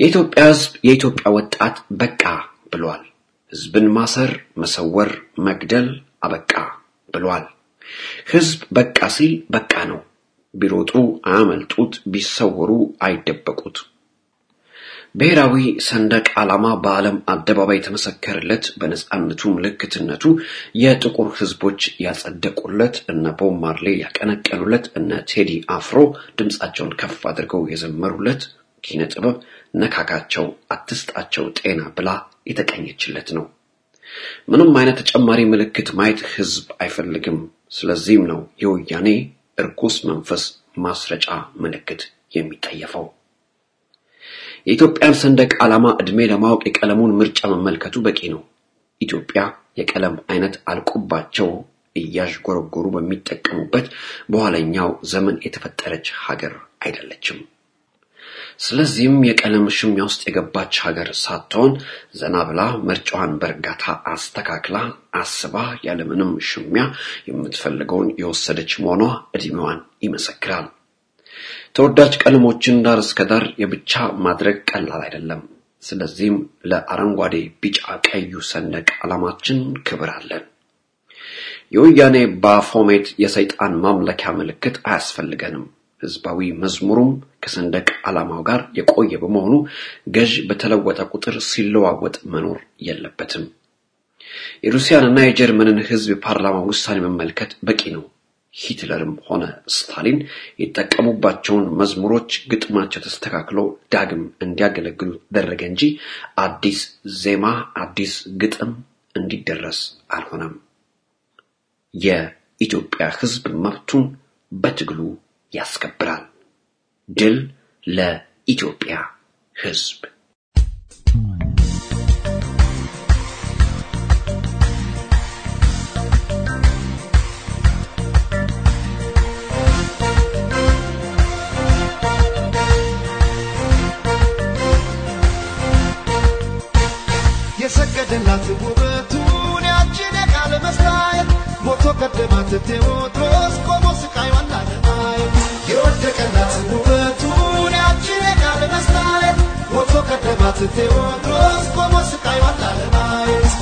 የኢትዮጵያ ሕዝብ የኢትዮጵያ ወጣት በቃ ብሏል። ሕዝብን ማሰር፣ መሰወር፣ መግደል አበቃ ብሏል። ሕዝብ በቃ ሲል በቃ ነው። ቢሮጡ አያመልጡት፣ ቢሰወሩ አይደበቁት። ብሔራዊ ሰንደቅ ዓላማ በዓለም አደባባይ የተመሰከረለት በነጻነቱ ምልክትነቱ የጥቁር ሕዝቦች ያጸደቁለት እነ ቦብ ማርሌ ያቀነቀኑለት እነ ቴዲ አፍሮ ድምፃቸውን ከፍ አድርገው የዘመሩለት ኪነ ጥበብ ነካካቸው አትስጣቸው ጤና ብላ የተቀኘችለት ነው። ምንም አይነት ተጨማሪ ምልክት ማየት ሕዝብ አይፈልግም። ስለዚህም ነው የወያኔ እርኩስ መንፈስ ማስረጫ ምልክት የሚጠየፈው። የኢትዮጵያን ሰንደቅ ዓላማ ዕድሜ ለማወቅ የቀለሙን ምርጫ መመልከቱ በቂ ነው። ኢትዮጵያ የቀለም አይነት አልቆባቸው እያዥጎረጎሩ በሚጠቀሙበት በኋለኛው ዘመን የተፈጠረች ሀገር አይደለችም። ስለዚህም የቀለም ሽሚያ ውስጥ የገባች ሀገር ሳትሆን ዘና ብላ ምርጫዋን በእርጋታ አስተካክላ አስባ ያለምንም ሽሚያ የምትፈልገውን የወሰደች መሆኗ ዕድሜዋን ይመሰክራል። ተወዳጅ ቀለሞችን ዳር እስከ ዳር የብቻ ማድረግ ቀላል አይደለም። ስለዚህም ለአረንጓዴ፣ ቢጫ፣ ቀዩ ሰንደቅ ዓላማችን ክብር አለን። የወያኔ ባፎሜት የሰይጣን ማምለኪያ ምልክት አያስፈልገንም። ህዝባዊ መዝሙሩም ከሰንደቅ ዓላማው ጋር የቆየ በመሆኑ ገዥ በተለወጠ ቁጥር ሲለዋወጥ መኖር የለበትም። የሩሲያንና የጀርመንን ህዝብ የፓርላማ ውሳኔ መመልከት በቂ ነው። ሂትለርም ሆነ ስታሊን የተጠቀሙባቸውን መዝሙሮች ግጥማቸው ተስተካክሎ ዳግም እንዲያገለግሉ ተደረገ እንጂ አዲስ ዜማ፣ አዲስ ግጥም እንዲደረስ አልሆነም። የኢትዮጵያ ህዝብ መብቱን በትግሉ ያስከብራል። ድል ለኢትዮጵያ ህዝብ! የሰገደላት ውበቱን ያችን የቃለ መስታየት ሞቶ ቀደማት ቴዎድሮስ ቆሞ ስቃይዋን ላለማየት የወደቀላት ውበቱን ያችን የቃለ መስታየት ሞቶ ቀደማት ቴዎድሮስ ቆሞ ስቃይዋን ላለማየት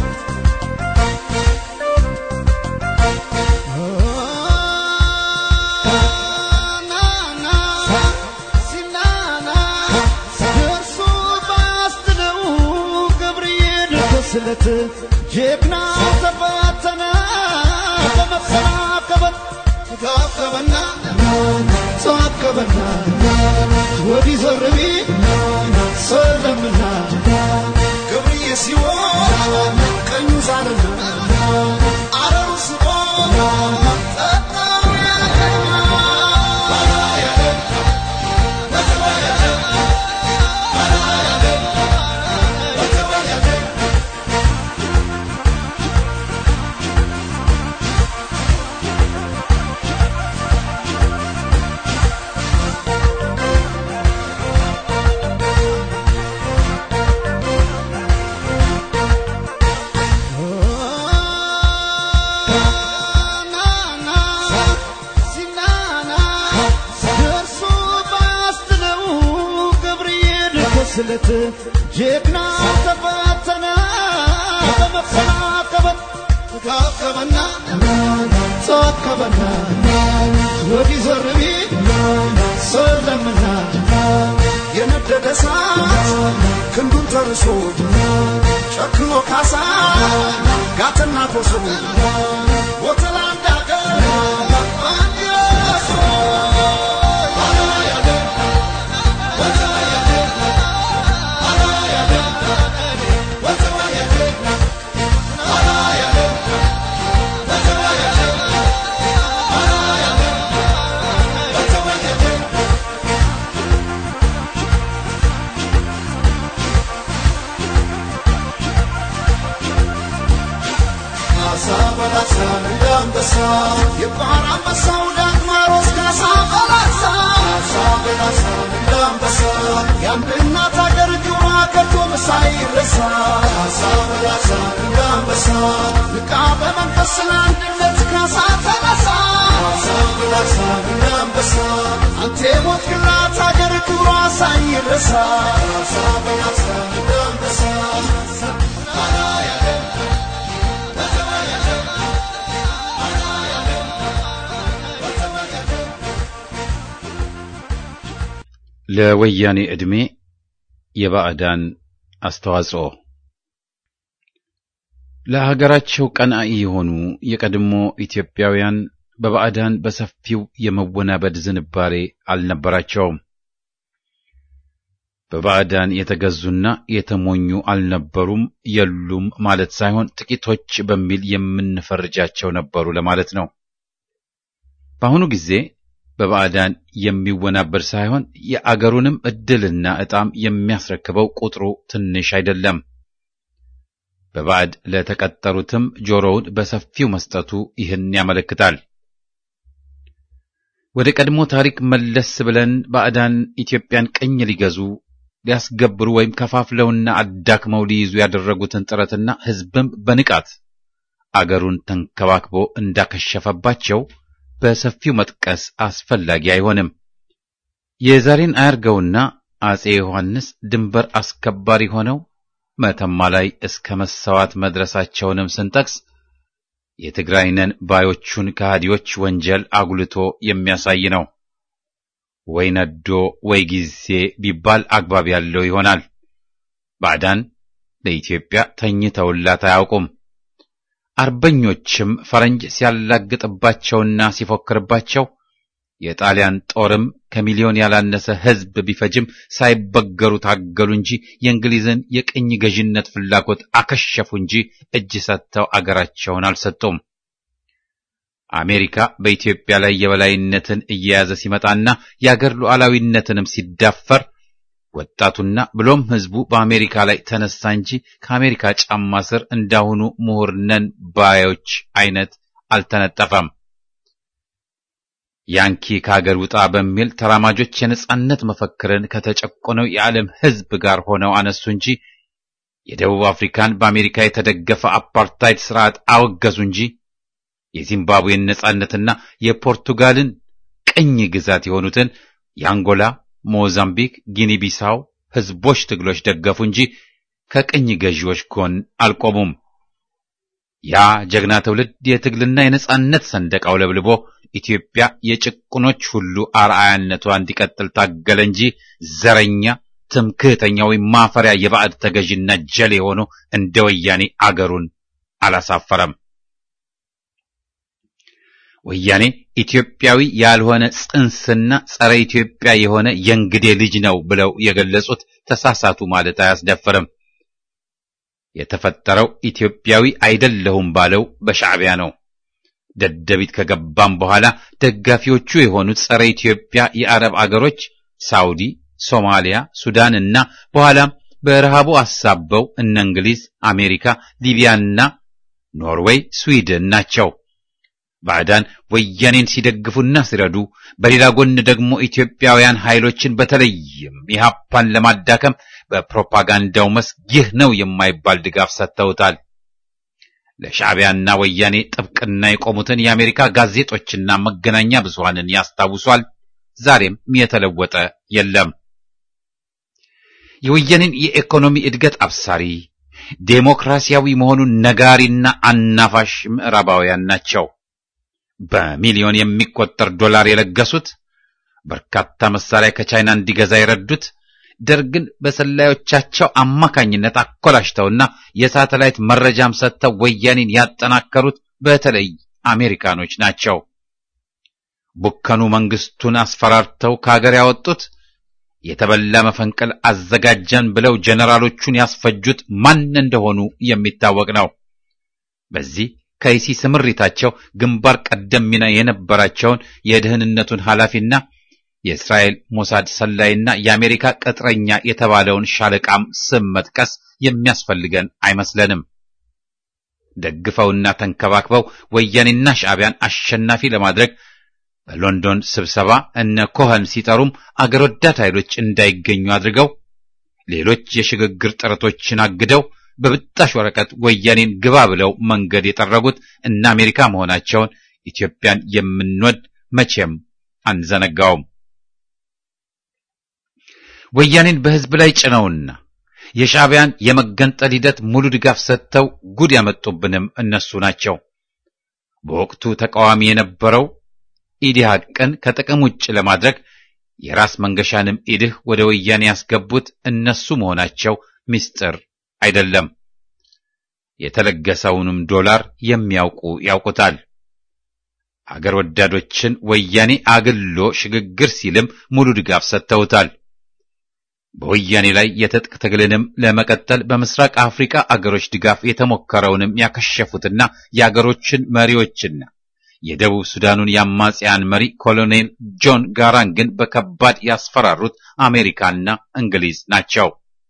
ስለት ጀግና ተፈተነ በመሰናከበት ተዋከበና ተዋከበና ወዲህ ዞር ቢል ሰለምና ገብርዬ ሲሆን ቀኙ ዛርና አረሩ ስቆ ስለት ጀግና ተፈተነ በመሰናከበት ተዋከበና ተዋከበና ወዲህ ዞር ቢል ሰለምና የነደደ እሳት ክንዱን ተርሶ ጨክኖ ካሳ ጋትና ኮሶ ወተላ እንዳገር አንበሳ የባህር አንበሳው ዳግማሮስ ካሳ በላሳ ካሳ በላሳ እንደ አንበሳ የአንድ እናት አገር ጆሮ ከቶ ሳይረሳ ካሳ በላሳ እንደ አንበሳ ንቃ በመንፈስ ለአንድነት ካሳ ተነሳ ካሳ በላሳ እንደ አንበሳ አንተ የሞትክላት አገር ክብር ክብሯ ሳይረሳ ሀሳብን ሀሳብ እንዳንበሳ ለወያኔ ዕድሜ የባዕዳን አስተዋጽኦ ለሀገራቸው ቀናኢ የሆኑ የቀድሞ ኢትዮጵያውያን በባዕዳን በሰፊው የመወናበድ ዝንባሬ አልነበራቸውም። በባዕዳን የተገዙና የተሞኙ አልነበሩም፣ የሉም ማለት ሳይሆን ጥቂቶች በሚል የምንፈርጃቸው ነበሩ ለማለት ነው። በአሁኑ ጊዜ በባዕዳን የሚወናበድ ሳይሆን የአገሩንም ዕድልና ዕጣም የሚያስረክበው ቁጥሩ ትንሽ አይደለም። በባዕድ ለተቀጠሩትም ጆሮውን በሰፊው መስጠቱ ይህን ያመለክታል። ወደ ቀድሞ ታሪክ መለስ ብለን ባዕዳን ኢትዮጵያን ቅኝ ሊገዙ ሊያስገብሩ ወይም ከፋፍለውና አዳክመው ሊይዙ ያደረጉትን ጥረትና ሕዝብም በንቃት አገሩን ተንከባክቦ እንዳከሸፈባቸው በሰፊው መጥቀስ አስፈላጊ አይሆንም። የዛሬን አያርገውና አጼ ዮሐንስ ድንበር አስከባሪ ሆነው መተማ ላይ እስከ መሰዋት መድረሳቸውንም ስንጠቅስ የትግራይ ነን ባዮቹን ከሃዲዎች ወንጀል አጉልቶ የሚያሳይ ነው። ወይ ነዶ ወይ ጊዜ ቢባል አግባብ ያለው ይሆናል። ባዕዳን ለኢትዮጵያ ተኝተውላት አያውቁም። አርበኞችም ፈረንጅ ሲያላግጥባቸውና ሲፎክርባቸው የጣሊያን ጦርም ከሚሊዮን ያላነሰ ሕዝብ ቢፈጅም ሳይበገሩ ታገሉ እንጂ የእንግሊዝን የቅኝ ገዥነት ፍላጎት አከሸፉ እንጂ እጅ ሰጥተው አገራቸውን አልሰጡም። አሜሪካ በኢትዮጵያ ላይ የበላይነትን እየያዘ ሲመጣና የአገር ሉዓላዊነትንም ሲዳፈር ወጣቱና ብሎም ሕዝቡ በአሜሪካ ላይ ተነሳ እንጂ ከአሜሪካ ጫማ ስር እንዳሁኑ ምሁር ነን ባዮች አይነት አልተነጠፈም። ያንኪ ከሀገር ውጣ በሚል ተራማጆች የነጻነት መፈክርን ከተጨቆነው የዓለም ሕዝብ ጋር ሆነው አነሱ እንጂ የደቡብ አፍሪካን በአሜሪካ የተደገፈ አፓርታይድ ስርዓት አወገዙ እንጂ የዚምባብዌን ነጻነትና የፖርቱጋልን ቅኝ ግዛት የሆኑትን የአንጎላ፣ ሞዛምቢክ፣ ጊኒ ቢሳው ሕዝቦች ትግሎች ደገፉ እንጂ ከቅኝ ገዢዎች ጎን አልቆሙም። ያ ጀግና ትውልድ የትግልና የነጻነት ሰንደቅ አውለብልቦ ኢትዮጵያ የጭቁኖች ሁሉ አርአያነቷ እንዲቀጥል ታገለ እንጂ ዘረኛ፣ ትምክህተኛ ወይም ማፈሪያ የባዕድ ተገዥና ጀሌ ሆኖ እንደ ወያኔ አገሩን አላሳፈረም። ወያኔ ኢትዮጵያዊ ያልሆነ ጽንስና ጸረ ኢትዮጵያ የሆነ የእንግዴ ልጅ ነው ብለው የገለጹት ተሳሳቱ ማለት አያስደፍርም። የተፈጠረው ኢትዮጵያዊ አይደለሁም ባለው በሻዕቢያ ነው። ደደቢት ከገባም በኋላ ደጋፊዎቹ የሆኑት ጸረ ኢትዮጵያ የአረብ አገሮች ሳውዲ፣ ሶማሊያ፣ ሱዳን እና በኋላም በረሃቡ አሳበው እነ እንግሊዝ፣ አሜሪካ፣ ሊቢያና ኖርዌይ፣ ስዊድን ናቸው። ባዕዳን ወያኔን ሲደግፉና ሲረዱ፣ በሌላ ጎን ደግሞ ኢትዮጵያውያን ኃይሎችን በተለይም ኢህአፓን ለማዳከም በፕሮፓጋንዳው መስክ ይህ ነው የማይባል ድጋፍ ሰጥተውታል። ለሻዕቢያና ወያኔ ጥብቅና የቆሙትን የአሜሪካ ጋዜጦችና መገናኛ ብዙሃንን ያስታውሷል። ዛሬም የተለወጠ የለም። የወያኔን የኢኮኖሚ እድገት አብሳሪ ዴሞክራሲያዊ መሆኑን ነጋሪና አናፋሽ ምዕራባውያን ናቸው። በሚሊዮን የሚቆጠር ዶላር የለገሱት፣ በርካታ መሳሪያ ከቻይና እንዲገዛ የረዱት፣ ደርግን በሰላዮቻቸው አማካኝነት አኮላሽተውና የሳተላይት መረጃም ሰጥተው ወያኔን ያጠናከሩት በተለይ አሜሪካኖች ናቸው። ቡከኑ መንግስቱን አስፈራርተው ከሀገር ያወጡት የተበላ መፈንቅል አዘጋጀን ብለው ጀነራሎቹን ያስፈጁት ማን እንደሆኑ የሚታወቅ ነው። በዚህ ከይሲ ስምሪታቸው ግንባር ቀደም ሚና የነበራቸውን የደህንነቱን ኃላፊና የእስራኤል ሞሳድ ሰላይና የአሜሪካ ቅጥረኛ የተባለውን ሻለቃም ስም መጥቀስ የሚያስፈልገን አይመስለንም። ደግፈውና ተንከባክበው ወያኔና ሻዕቢያን አሸናፊ ለማድረግ በሎንዶን ስብሰባ እነ ኮኸን ሲጠሩም አገር ወዳድ ኃይሎች እንዳይገኙ አድርገው ሌሎች የሽግግር ጥረቶችን አግደው በብጣሽ ወረቀት ወያኔን ግባ ብለው መንገድ የጠረጉት እነ አሜሪካ መሆናቸውን ኢትዮጵያን የምንወድ መቼም አንዘነጋውም። ወያኔን በሕዝብ ላይ ጭነውና የሻዕቢያን የመገንጠል ሂደት ሙሉ ድጋፍ ሰጥተው ጉድ ያመጡብንም እነሱ ናቸው። በወቅቱ ተቃዋሚ የነበረው ኢዲሃቅን ከጥቅም ውጭ ለማድረግ የራስ መንገሻንም ኢድህ ወደ ወያኔ ያስገቡት እነሱ መሆናቸው ምስጢር አይደለም። የተለገሰውንም ዶላር የሚያውቁ ያውቁታል። አገር ወዳዶችን ወያኔ አግሎ ሽግግር ሲልም ሙሉ ድጋፍ ሰጥተውታል። በወያኔ ላይ የትጥቅ ትግልንም ለመቀጠል በምስራቅ አፍሪካ አገሮች ድጋፍ የተሞከረውንም ያከሸፉትና የአገሮችን መሪዎችና የደቡብ ሱዳኑን የአማጽያን መሪ ኮሎኔል ጆን ጋራንግን በከባድ ያስፈራሩት አሜሪካና እንግሊዝ ናቸው።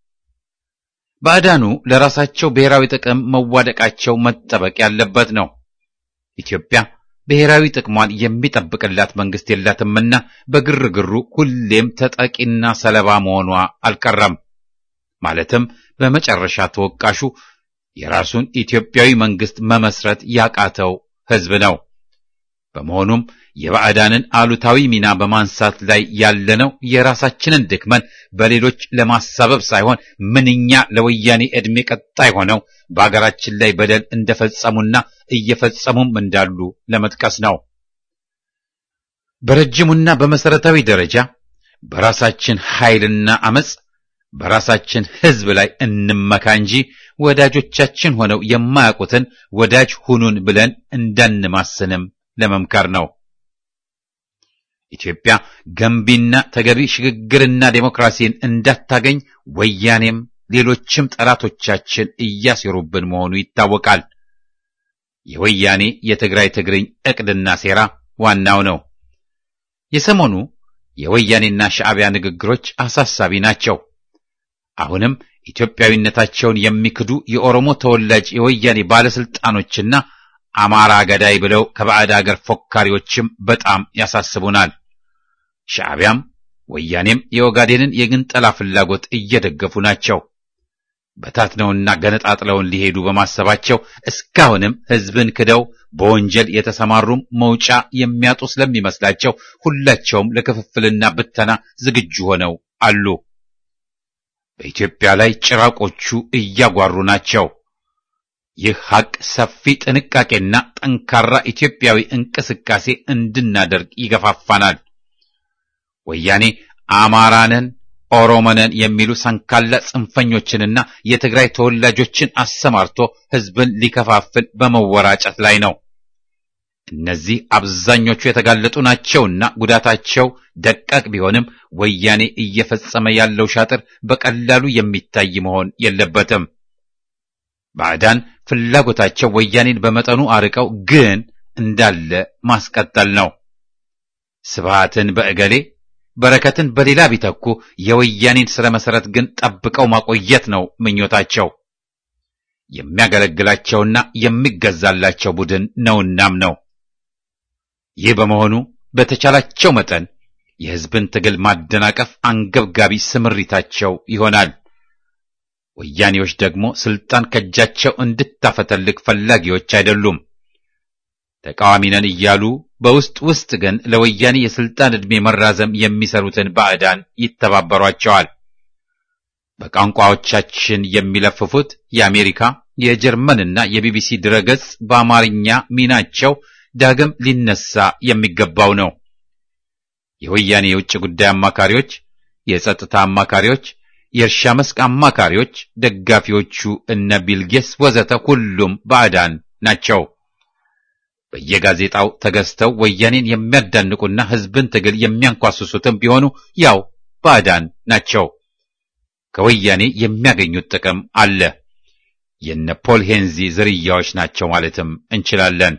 ባዕዳኑ ለራሳቸው ብሔራዊ ጥቅም መዋደቃቸው መጠበቅ ያለበት ነው። ኢትዮጵያ ብሔራዊ ጥቅሟን የሚጠብቅላት መንግስት የላትምና በግርግሩ ሁሌም ተጠቂና ሰለባ መሆኗ አልቀረም። ማለትም በመጨረሻ ተወቃሹ የራሱን ኢትዮጵያዊ መንግስት መመስረት ያቃተው ህዝብ ነው። በመሆኑም የባዕዳንን አሉታዊ ሚና በማንሳት ላይ ያለነው የራሳችንን ድክመን በሌሎች ለማሳበብ ሳይሆን ምንኛ ለወያኔ ዕድሜ ቀጣይ ሆነው በአገራችን ላይ በደል እንደፈጸሙና እየፈጸሙም እንዳሉ ለመጥቀስ ነው። በረጅሙና በመሰረታዊ ደረጃ በራሳችን ኃይልና አመጽ በራሳችን ህዝብ ላይ እንመካ እንጂ ወዳጆቻችን ሆነው የማያውቁትን ወዳጅ ሁኑን ብለን እንዳንማስንም ለመምከር ነው። ኢትዮጵያ ገንቢና ተገቢ ሽግግርና ዴሞክራሲን እንዳታገኝ ወያኔም ሌሎችም ጠላቶቻችን እያሴሩብን መሆኑ ይታወቃል። የወያኔ የትግራይ ትግርኝ ዕቅድና ሴራ ዋናው ነው። የሰሞኑ የወያኔና ሻዕቢያ ንግግሮች አሳሳቢ ናቸው። አሁንም ኢትዮጵያዊነታቸውን የሚክዱ የኦሮሞ ተወላጅ የወያኔ ባለስልጣኖችና አማራ ገዳይ ብለው ከባዕድ አገር ፎካሪዎችም በጣም ያሳስቡናል። ሻዕቢያም ወያኔም የኦጋዴንን የግንጠላ ፍላጎት እየደገፉ ናቸው። በታትነውና ገነጣጥለውን ሊሄዱ በማሰባቸው እስካሁንም ሕዝብን ክደው በወንጀል የተሰማሩም መውጫ የሚያጡ ስለሚመስላቸው ሁላቸውም ለክፍፍልና ብተና ዝግጁ ሆነው አሉ። በኢትዮጵያ ላይ ጭራቆቹ እያጓሩ ናቸው። ይህ ሐቅ ሰፊ ጥንቃቄና ጠንካራ ኢትዮጵያዊ እንቅስቃሴ እንድናደርግ ይገፋፋናል። ወያኔ አማራንን ኦሮሞነን የሚሉ ሰንካላ ጽንፈኞችንና የትግራይ ተወላጆችን አሰማርቶ ሕዝብን ሊከፋፍል በመወራጨት ላይ ነው። እነዚህ አብዛኞቹ የተጋለጡ ናቸውና ጉዳታቸው ደቃቅ ቢሆንም ወያኔ እየፈጸመ ያለው ሻጥር በቀላሉ የሚታይ መሆን የለበትም። ባዕዳን ፍላጎታቸው ወያኔን በመጠኑ አርቀው ግን እንዳለ ማስቀጠል ነው። ስብሃትን በእገሌ በረከትን በሌላ ቢተኩ የወያኔን ስረ መሰረት ግን ጠብቀው ማቆየት ነው ምኞታቸው። የሚያገለግላቸውና የሚገዛላቸው ቡድን ነውናም ነው። ይህ በመሆኑ በተቻላቸው መጠን የሕዝብን ትግል ማደናቀፍ አንገብጋቢ ስምሪታቸው ይሆናል። ወያኔዎች ደግሞ ስልጣን ከእጃቸው እንድታፈተልቅ ፈላጊዎች አይደሉም። ተቃዋሚ ነን እያሉ በውስጥ ውስጥ ግን ለወያኔ የስልጣን ዕድሜ መራዘም የሚሰሩትን ባዕዳን ይተባበሯቸዋል። በቋንቋዎቻችን የሚለፍፉት የአሜሪካ የጀርመንና የቢቢሲ ድረገጽ በአማርኛ ሚናቸው ዳግም ሊነሳ የሚገባው ነው። የወያኔ የውጭ ጉዳይ አማካሪዎች፣ የጸጥታ አማካሪዎች፣ የእርሻ መስክ አማካሪዎች፣ ደጋፊዎቹ እነ ቢልጌስ ወዘተ ሁሉም ባዕዳን ናቸው። በየጋዜጣው ተገዝተው ወያኔን የሚያዳንቁና ሕዝብን ትግል የሚያንኳስሱትም ቢሆኑ ያው ባዕዳን ናቸው። ከወያኔ የሚያገኙት ጥቅም አለ። የነ ፖል ሄንዚ ዝርያዎች ናቸው ማለትም እንችላለን።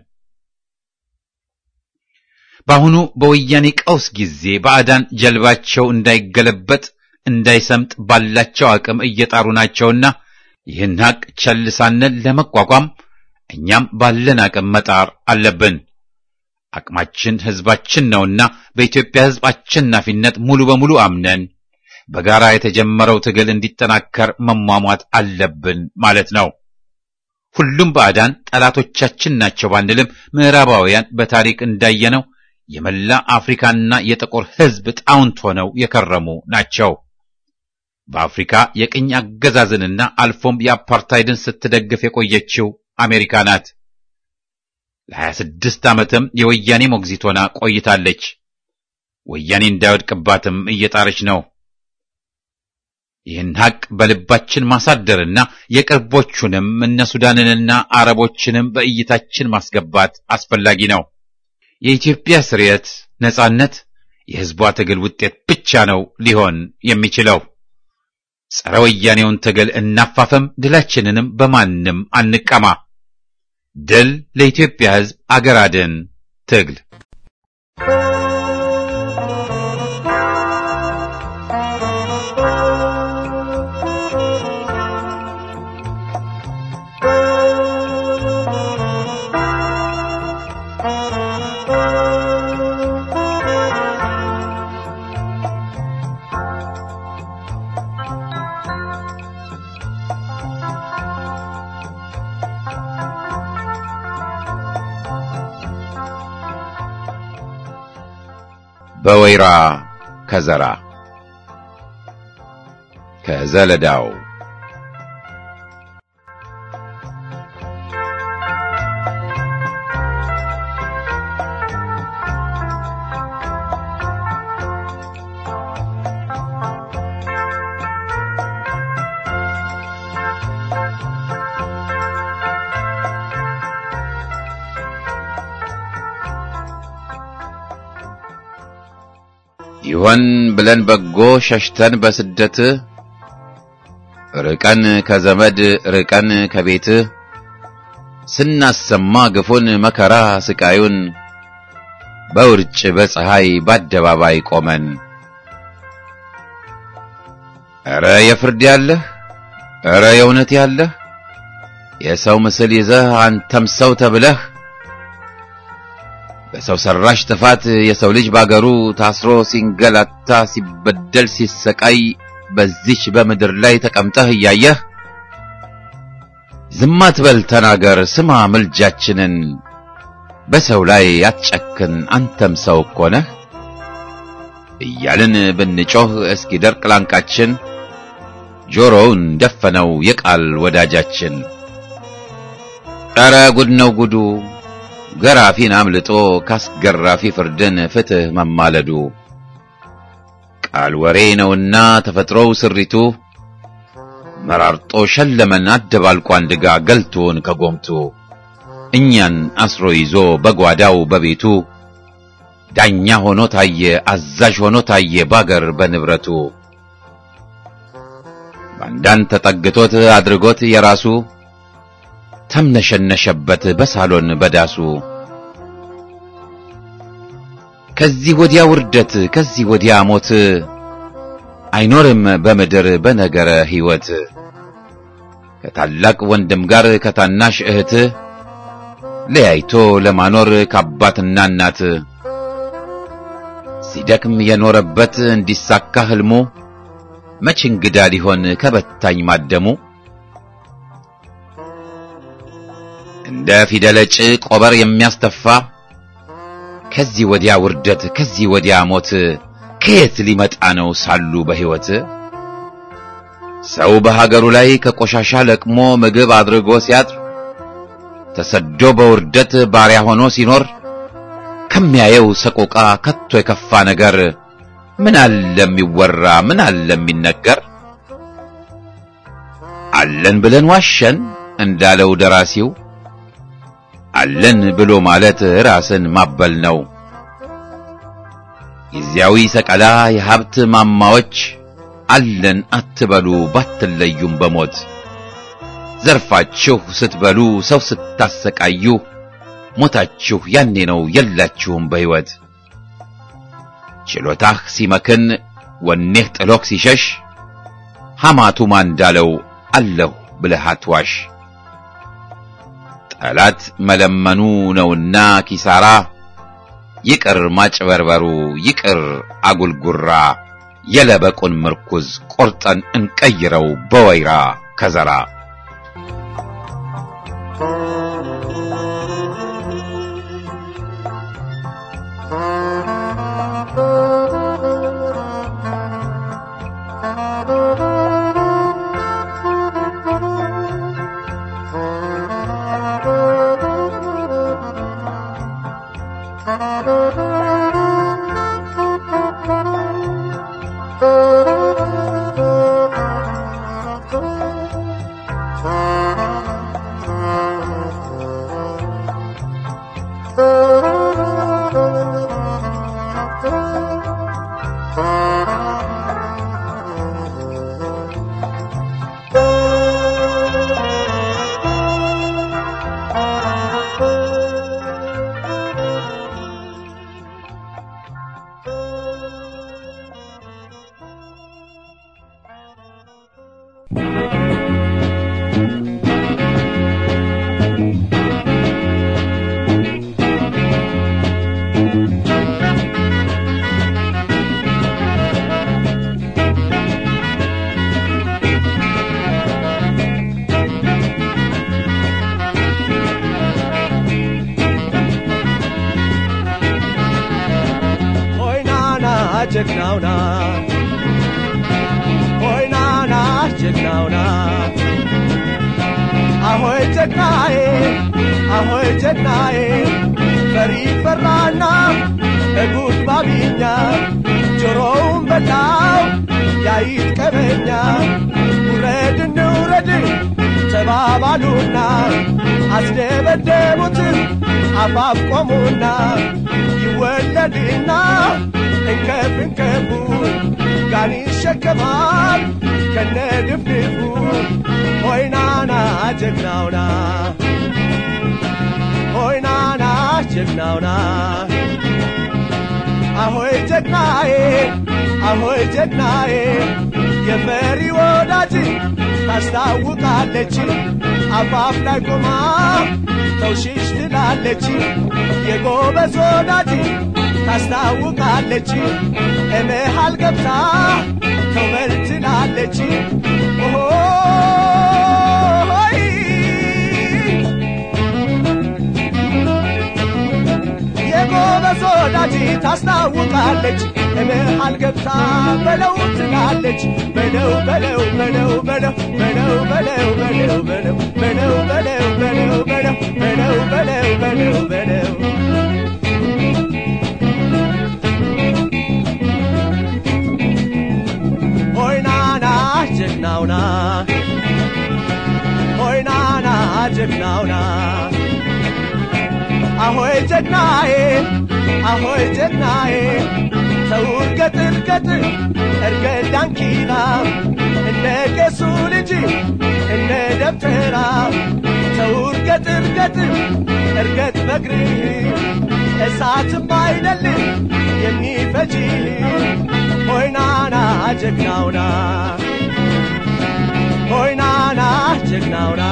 በአሁኑ በወያኔ ቀውስ ጊዜ ባዕዳን ጀልባቸው እንዳይገለበጥ እንዳይሰምጥ ባላቸው አቅም እየጣሩ ናቸውና ይህን ሀቅ ቸል ሳንል ለመቋቋም እኛም ባለን አቅም መጣር አለብን። አቅማችን ሕዝባችን ነውና በኢትዮጵያ ሕዝብ አሸናፊነት ሙሉ በሙሉ አምነን በጋራ የተጀመረው ትግል እንዲጠናከር መሟሟት አለብን ማለት ነው። ሁሉም ባዕዳን ጠላቶቻችን ናቸው ባንልም ምዕራባውያን በታሪክ እንዳየነው የመላ አፍሪካና የጥቁር ሕዝብ ጣውንት ሆነው የከረሙ ናቸው። በአፍሪካ የቅኝ አገዛዝንና አልፎም የአፓርታይድን ስትደግፍ የቆየችው አሜሪካ ናት። ለ26 ዓመትም የወያኔ ሞግዚት ሆና ቆይታለች። ወያኔ እንዳይወድቅባትም እየጣረች ነው። ይህን ሐቅ በልባችን ማሳደርና የቅርቦቹንም እነ ሱዳንንና አረቦችንም በእይታችን ማስገባት አስፈላጊ ነው። የኢትዮጵያ ስርየት፣ ነጻነት የሕዝቧ ትግል ውጤት ብቻ ነው ሊሆን የሚችለው። ጸረ ወያኔውን ትግል እናፋፈም፣ ድላችንንም በማንም አንቀማ። ድል ለኢትዮጵያ ሕዝብ፣ አገር አድን ትግል በወይራ ከዘራ ከዘለዳው ይሆን ብለን በጎ ሸሽተን በስደት ርቀን ከዘመድ ርቀን ከቤት ስናሰማ ግፉን መከራ ስቃዩን በውርጭ በፀሐይ በአደባባይ ቆመን ኧረ የፍርድ ያለህ ኧረ የእውነት ያለህ የሰው ምስል ይዘህ አንተም ሰው ተብለህ በሰው ሰራሽ ጥፋት የሰው ልጅ ባገሩ ታስሮ ሲንገላታ ሲበደል ሲሰቃይ በዚች በምድር ላይ ተቀምጠህ እያየህ ዝም አትበል ተናገር ስማ ምልጃችንን በሰው ላይ አትጨክን አንተም ሰው እኮ ነህ እያልን ብንጮህ እስኪደርቅ ላንቃችን ጆሮውን ደፈነው የቃል ወዳጃችን ኧረ ጉድ ነው ጉዱ ገራፊን አምልጦ ካስገራፊ ፍርድን ፍትህ መማለዱ ቃል ወሬ ነውና ተፈጥሮው ስሪቱ መራርጦ ሸለመን አደባልቆ አንድጋ ገልቶን ከጎምቱ እኛን አስሮ ይዞ በጓዳው በቤቱ ዳኛ ሆኖ ታየ አዛዥ ሆኖ ታየ ባገር በንብረቱ ባንዳን ተጠግቶት አድርጎት የራሱ ተምነሸነሸበት በሳሎን በዳሱ ከዚህ ወዲያ ውርደት ከዚህ ወዲያ ሞት አይኖርም በምድር በነገረ ሕይወት ከታላቅ ወንድም ጋር ከታናሽ እህት ለያይቶ ለማኖር ከአባትና እናት ሲደክም የኖረበት እንዲሳካ ህልሙ መች እንግዳ ሊሆን ከበታኝ ማደሙ እንደ ፊደለጭ ቆበር የሚያስተፋ ከዚህ ወዲያ ውርደት ከዚህ ወዲያ ሞት ከየት ሊመጣ ነው ሳሉ በሕይወት ሰው በሀገሩ ላይ ከቆሻሻ ለቅሞ ምግብ አድርጎ ሲያድር ተሰዶ በውርደት ባሪያ ሆኖ ሲኖር ከሚያየው ሰቆቃ ከቶ የከፋ ነገር ምን አለ የሚወራ ምን አለ የሚነገር አለን ብለን ዋሸን እንዳለው ደራሲው አለን ብሎ ማለት ራስን ማበል ነው። ጊዜያዊ ሰቀላ የሀብት ማማዎች አለን አትበሉ ባትለዩም በሞት ዘርፋችሁ ስትበሉ ሰው ስታሰቃዩ ሞታችሁ ያኔ ነው የላችሁም በሕይወት ችሎታህ ሲመክን ወኔህ ጥሎክ ሲሸሽ ሐማቱማ እንዳለው አለሁ ብለህ አትዋሽ። ጠላት መለመኑ ነውና ኪሳራ ይቅር ማጭበርበሩ ይቅር አጉልጉራ የለበቁን ምርኩዝ ቆርጠን እንቀይረው በወይራ ከዘራ Thank you. ጀግናውና ሆይናና ጀግናውና አሆይ ጀግናዬ አሆይ ጀግናዬ ፈሪ ፈራና እጉድ ባቢኛ ጆሮውን በላው ያይት ቀበኛ ውረድ እንውረድ ተባባሉና አስደበደቡት አፋፍ ቆሙና ይወለድና እንከፍ እንከፉ ጋን ይሸከማል ከነ ድፍድፉ ሆይናና ጀግናውና ሆይናና ጀግናውና አሆይ ጀግናዬ አሆይ ጀግናዬ የመሪ ወዳጅ ታስታውቃለች አፋፍ ላይ ቆማ ተውሽሽ ትላለች የጎበዝ ወዳጅ ታስታውቃለች እመሃል ገብታ ተውበል ትላለች ኦሆይ የጎበዝ ወዳጅ ታስታውቃለች እመሃል ገብታ በለው ትላለች በለው በለው በለው በለው በለው በለው በለው በለው በለው በለው በለው በለው በለው በለው በለው በለው ሆይናና ጀግናውና ሆይናና ጀግናውና አሆይ ጀግናዬ አሆይ ጀግናዬ ሰው እርገጥ እርገጥ እርገጥ ዳንኪራ እንደ ቄሱ ልጅ እንደ ደብተራ ሰው እርገጥ እርገጥ እርገጥ በግርህ እሳትም አይደል የሚፈጅ ሆይናና ጀግናውና ሆይናና ጀግናውና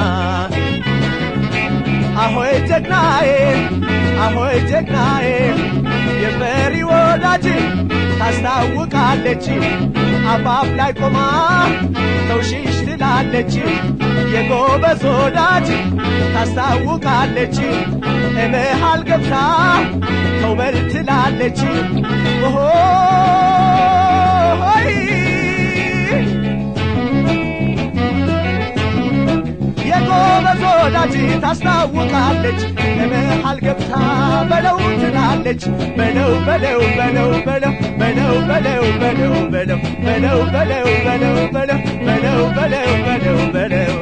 አሆይ ጀግናዬ አሆይ ጀግናዬ የፈሪ ወዳጅ ታስታውቃለች አፋፍ ላይ ቆማ ተውሽሽ ትላለች የጎበዝ ወዳጅ ታስታውቃለች እመሃል ገብታ ተውበል ትላለች ኦሆይ የጎበዝ ወዳጅ ታስታውቃለች እመሃል ገብታ በለው ትላለች በለው በለው በለው በለው በለው በለው በለው በለው በለው በለው በለው በለው በለው በለው በለው በለው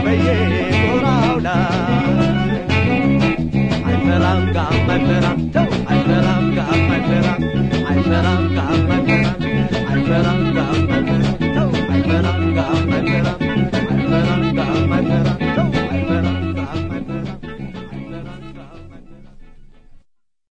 አይፈራም ጋም አይፈራም ተው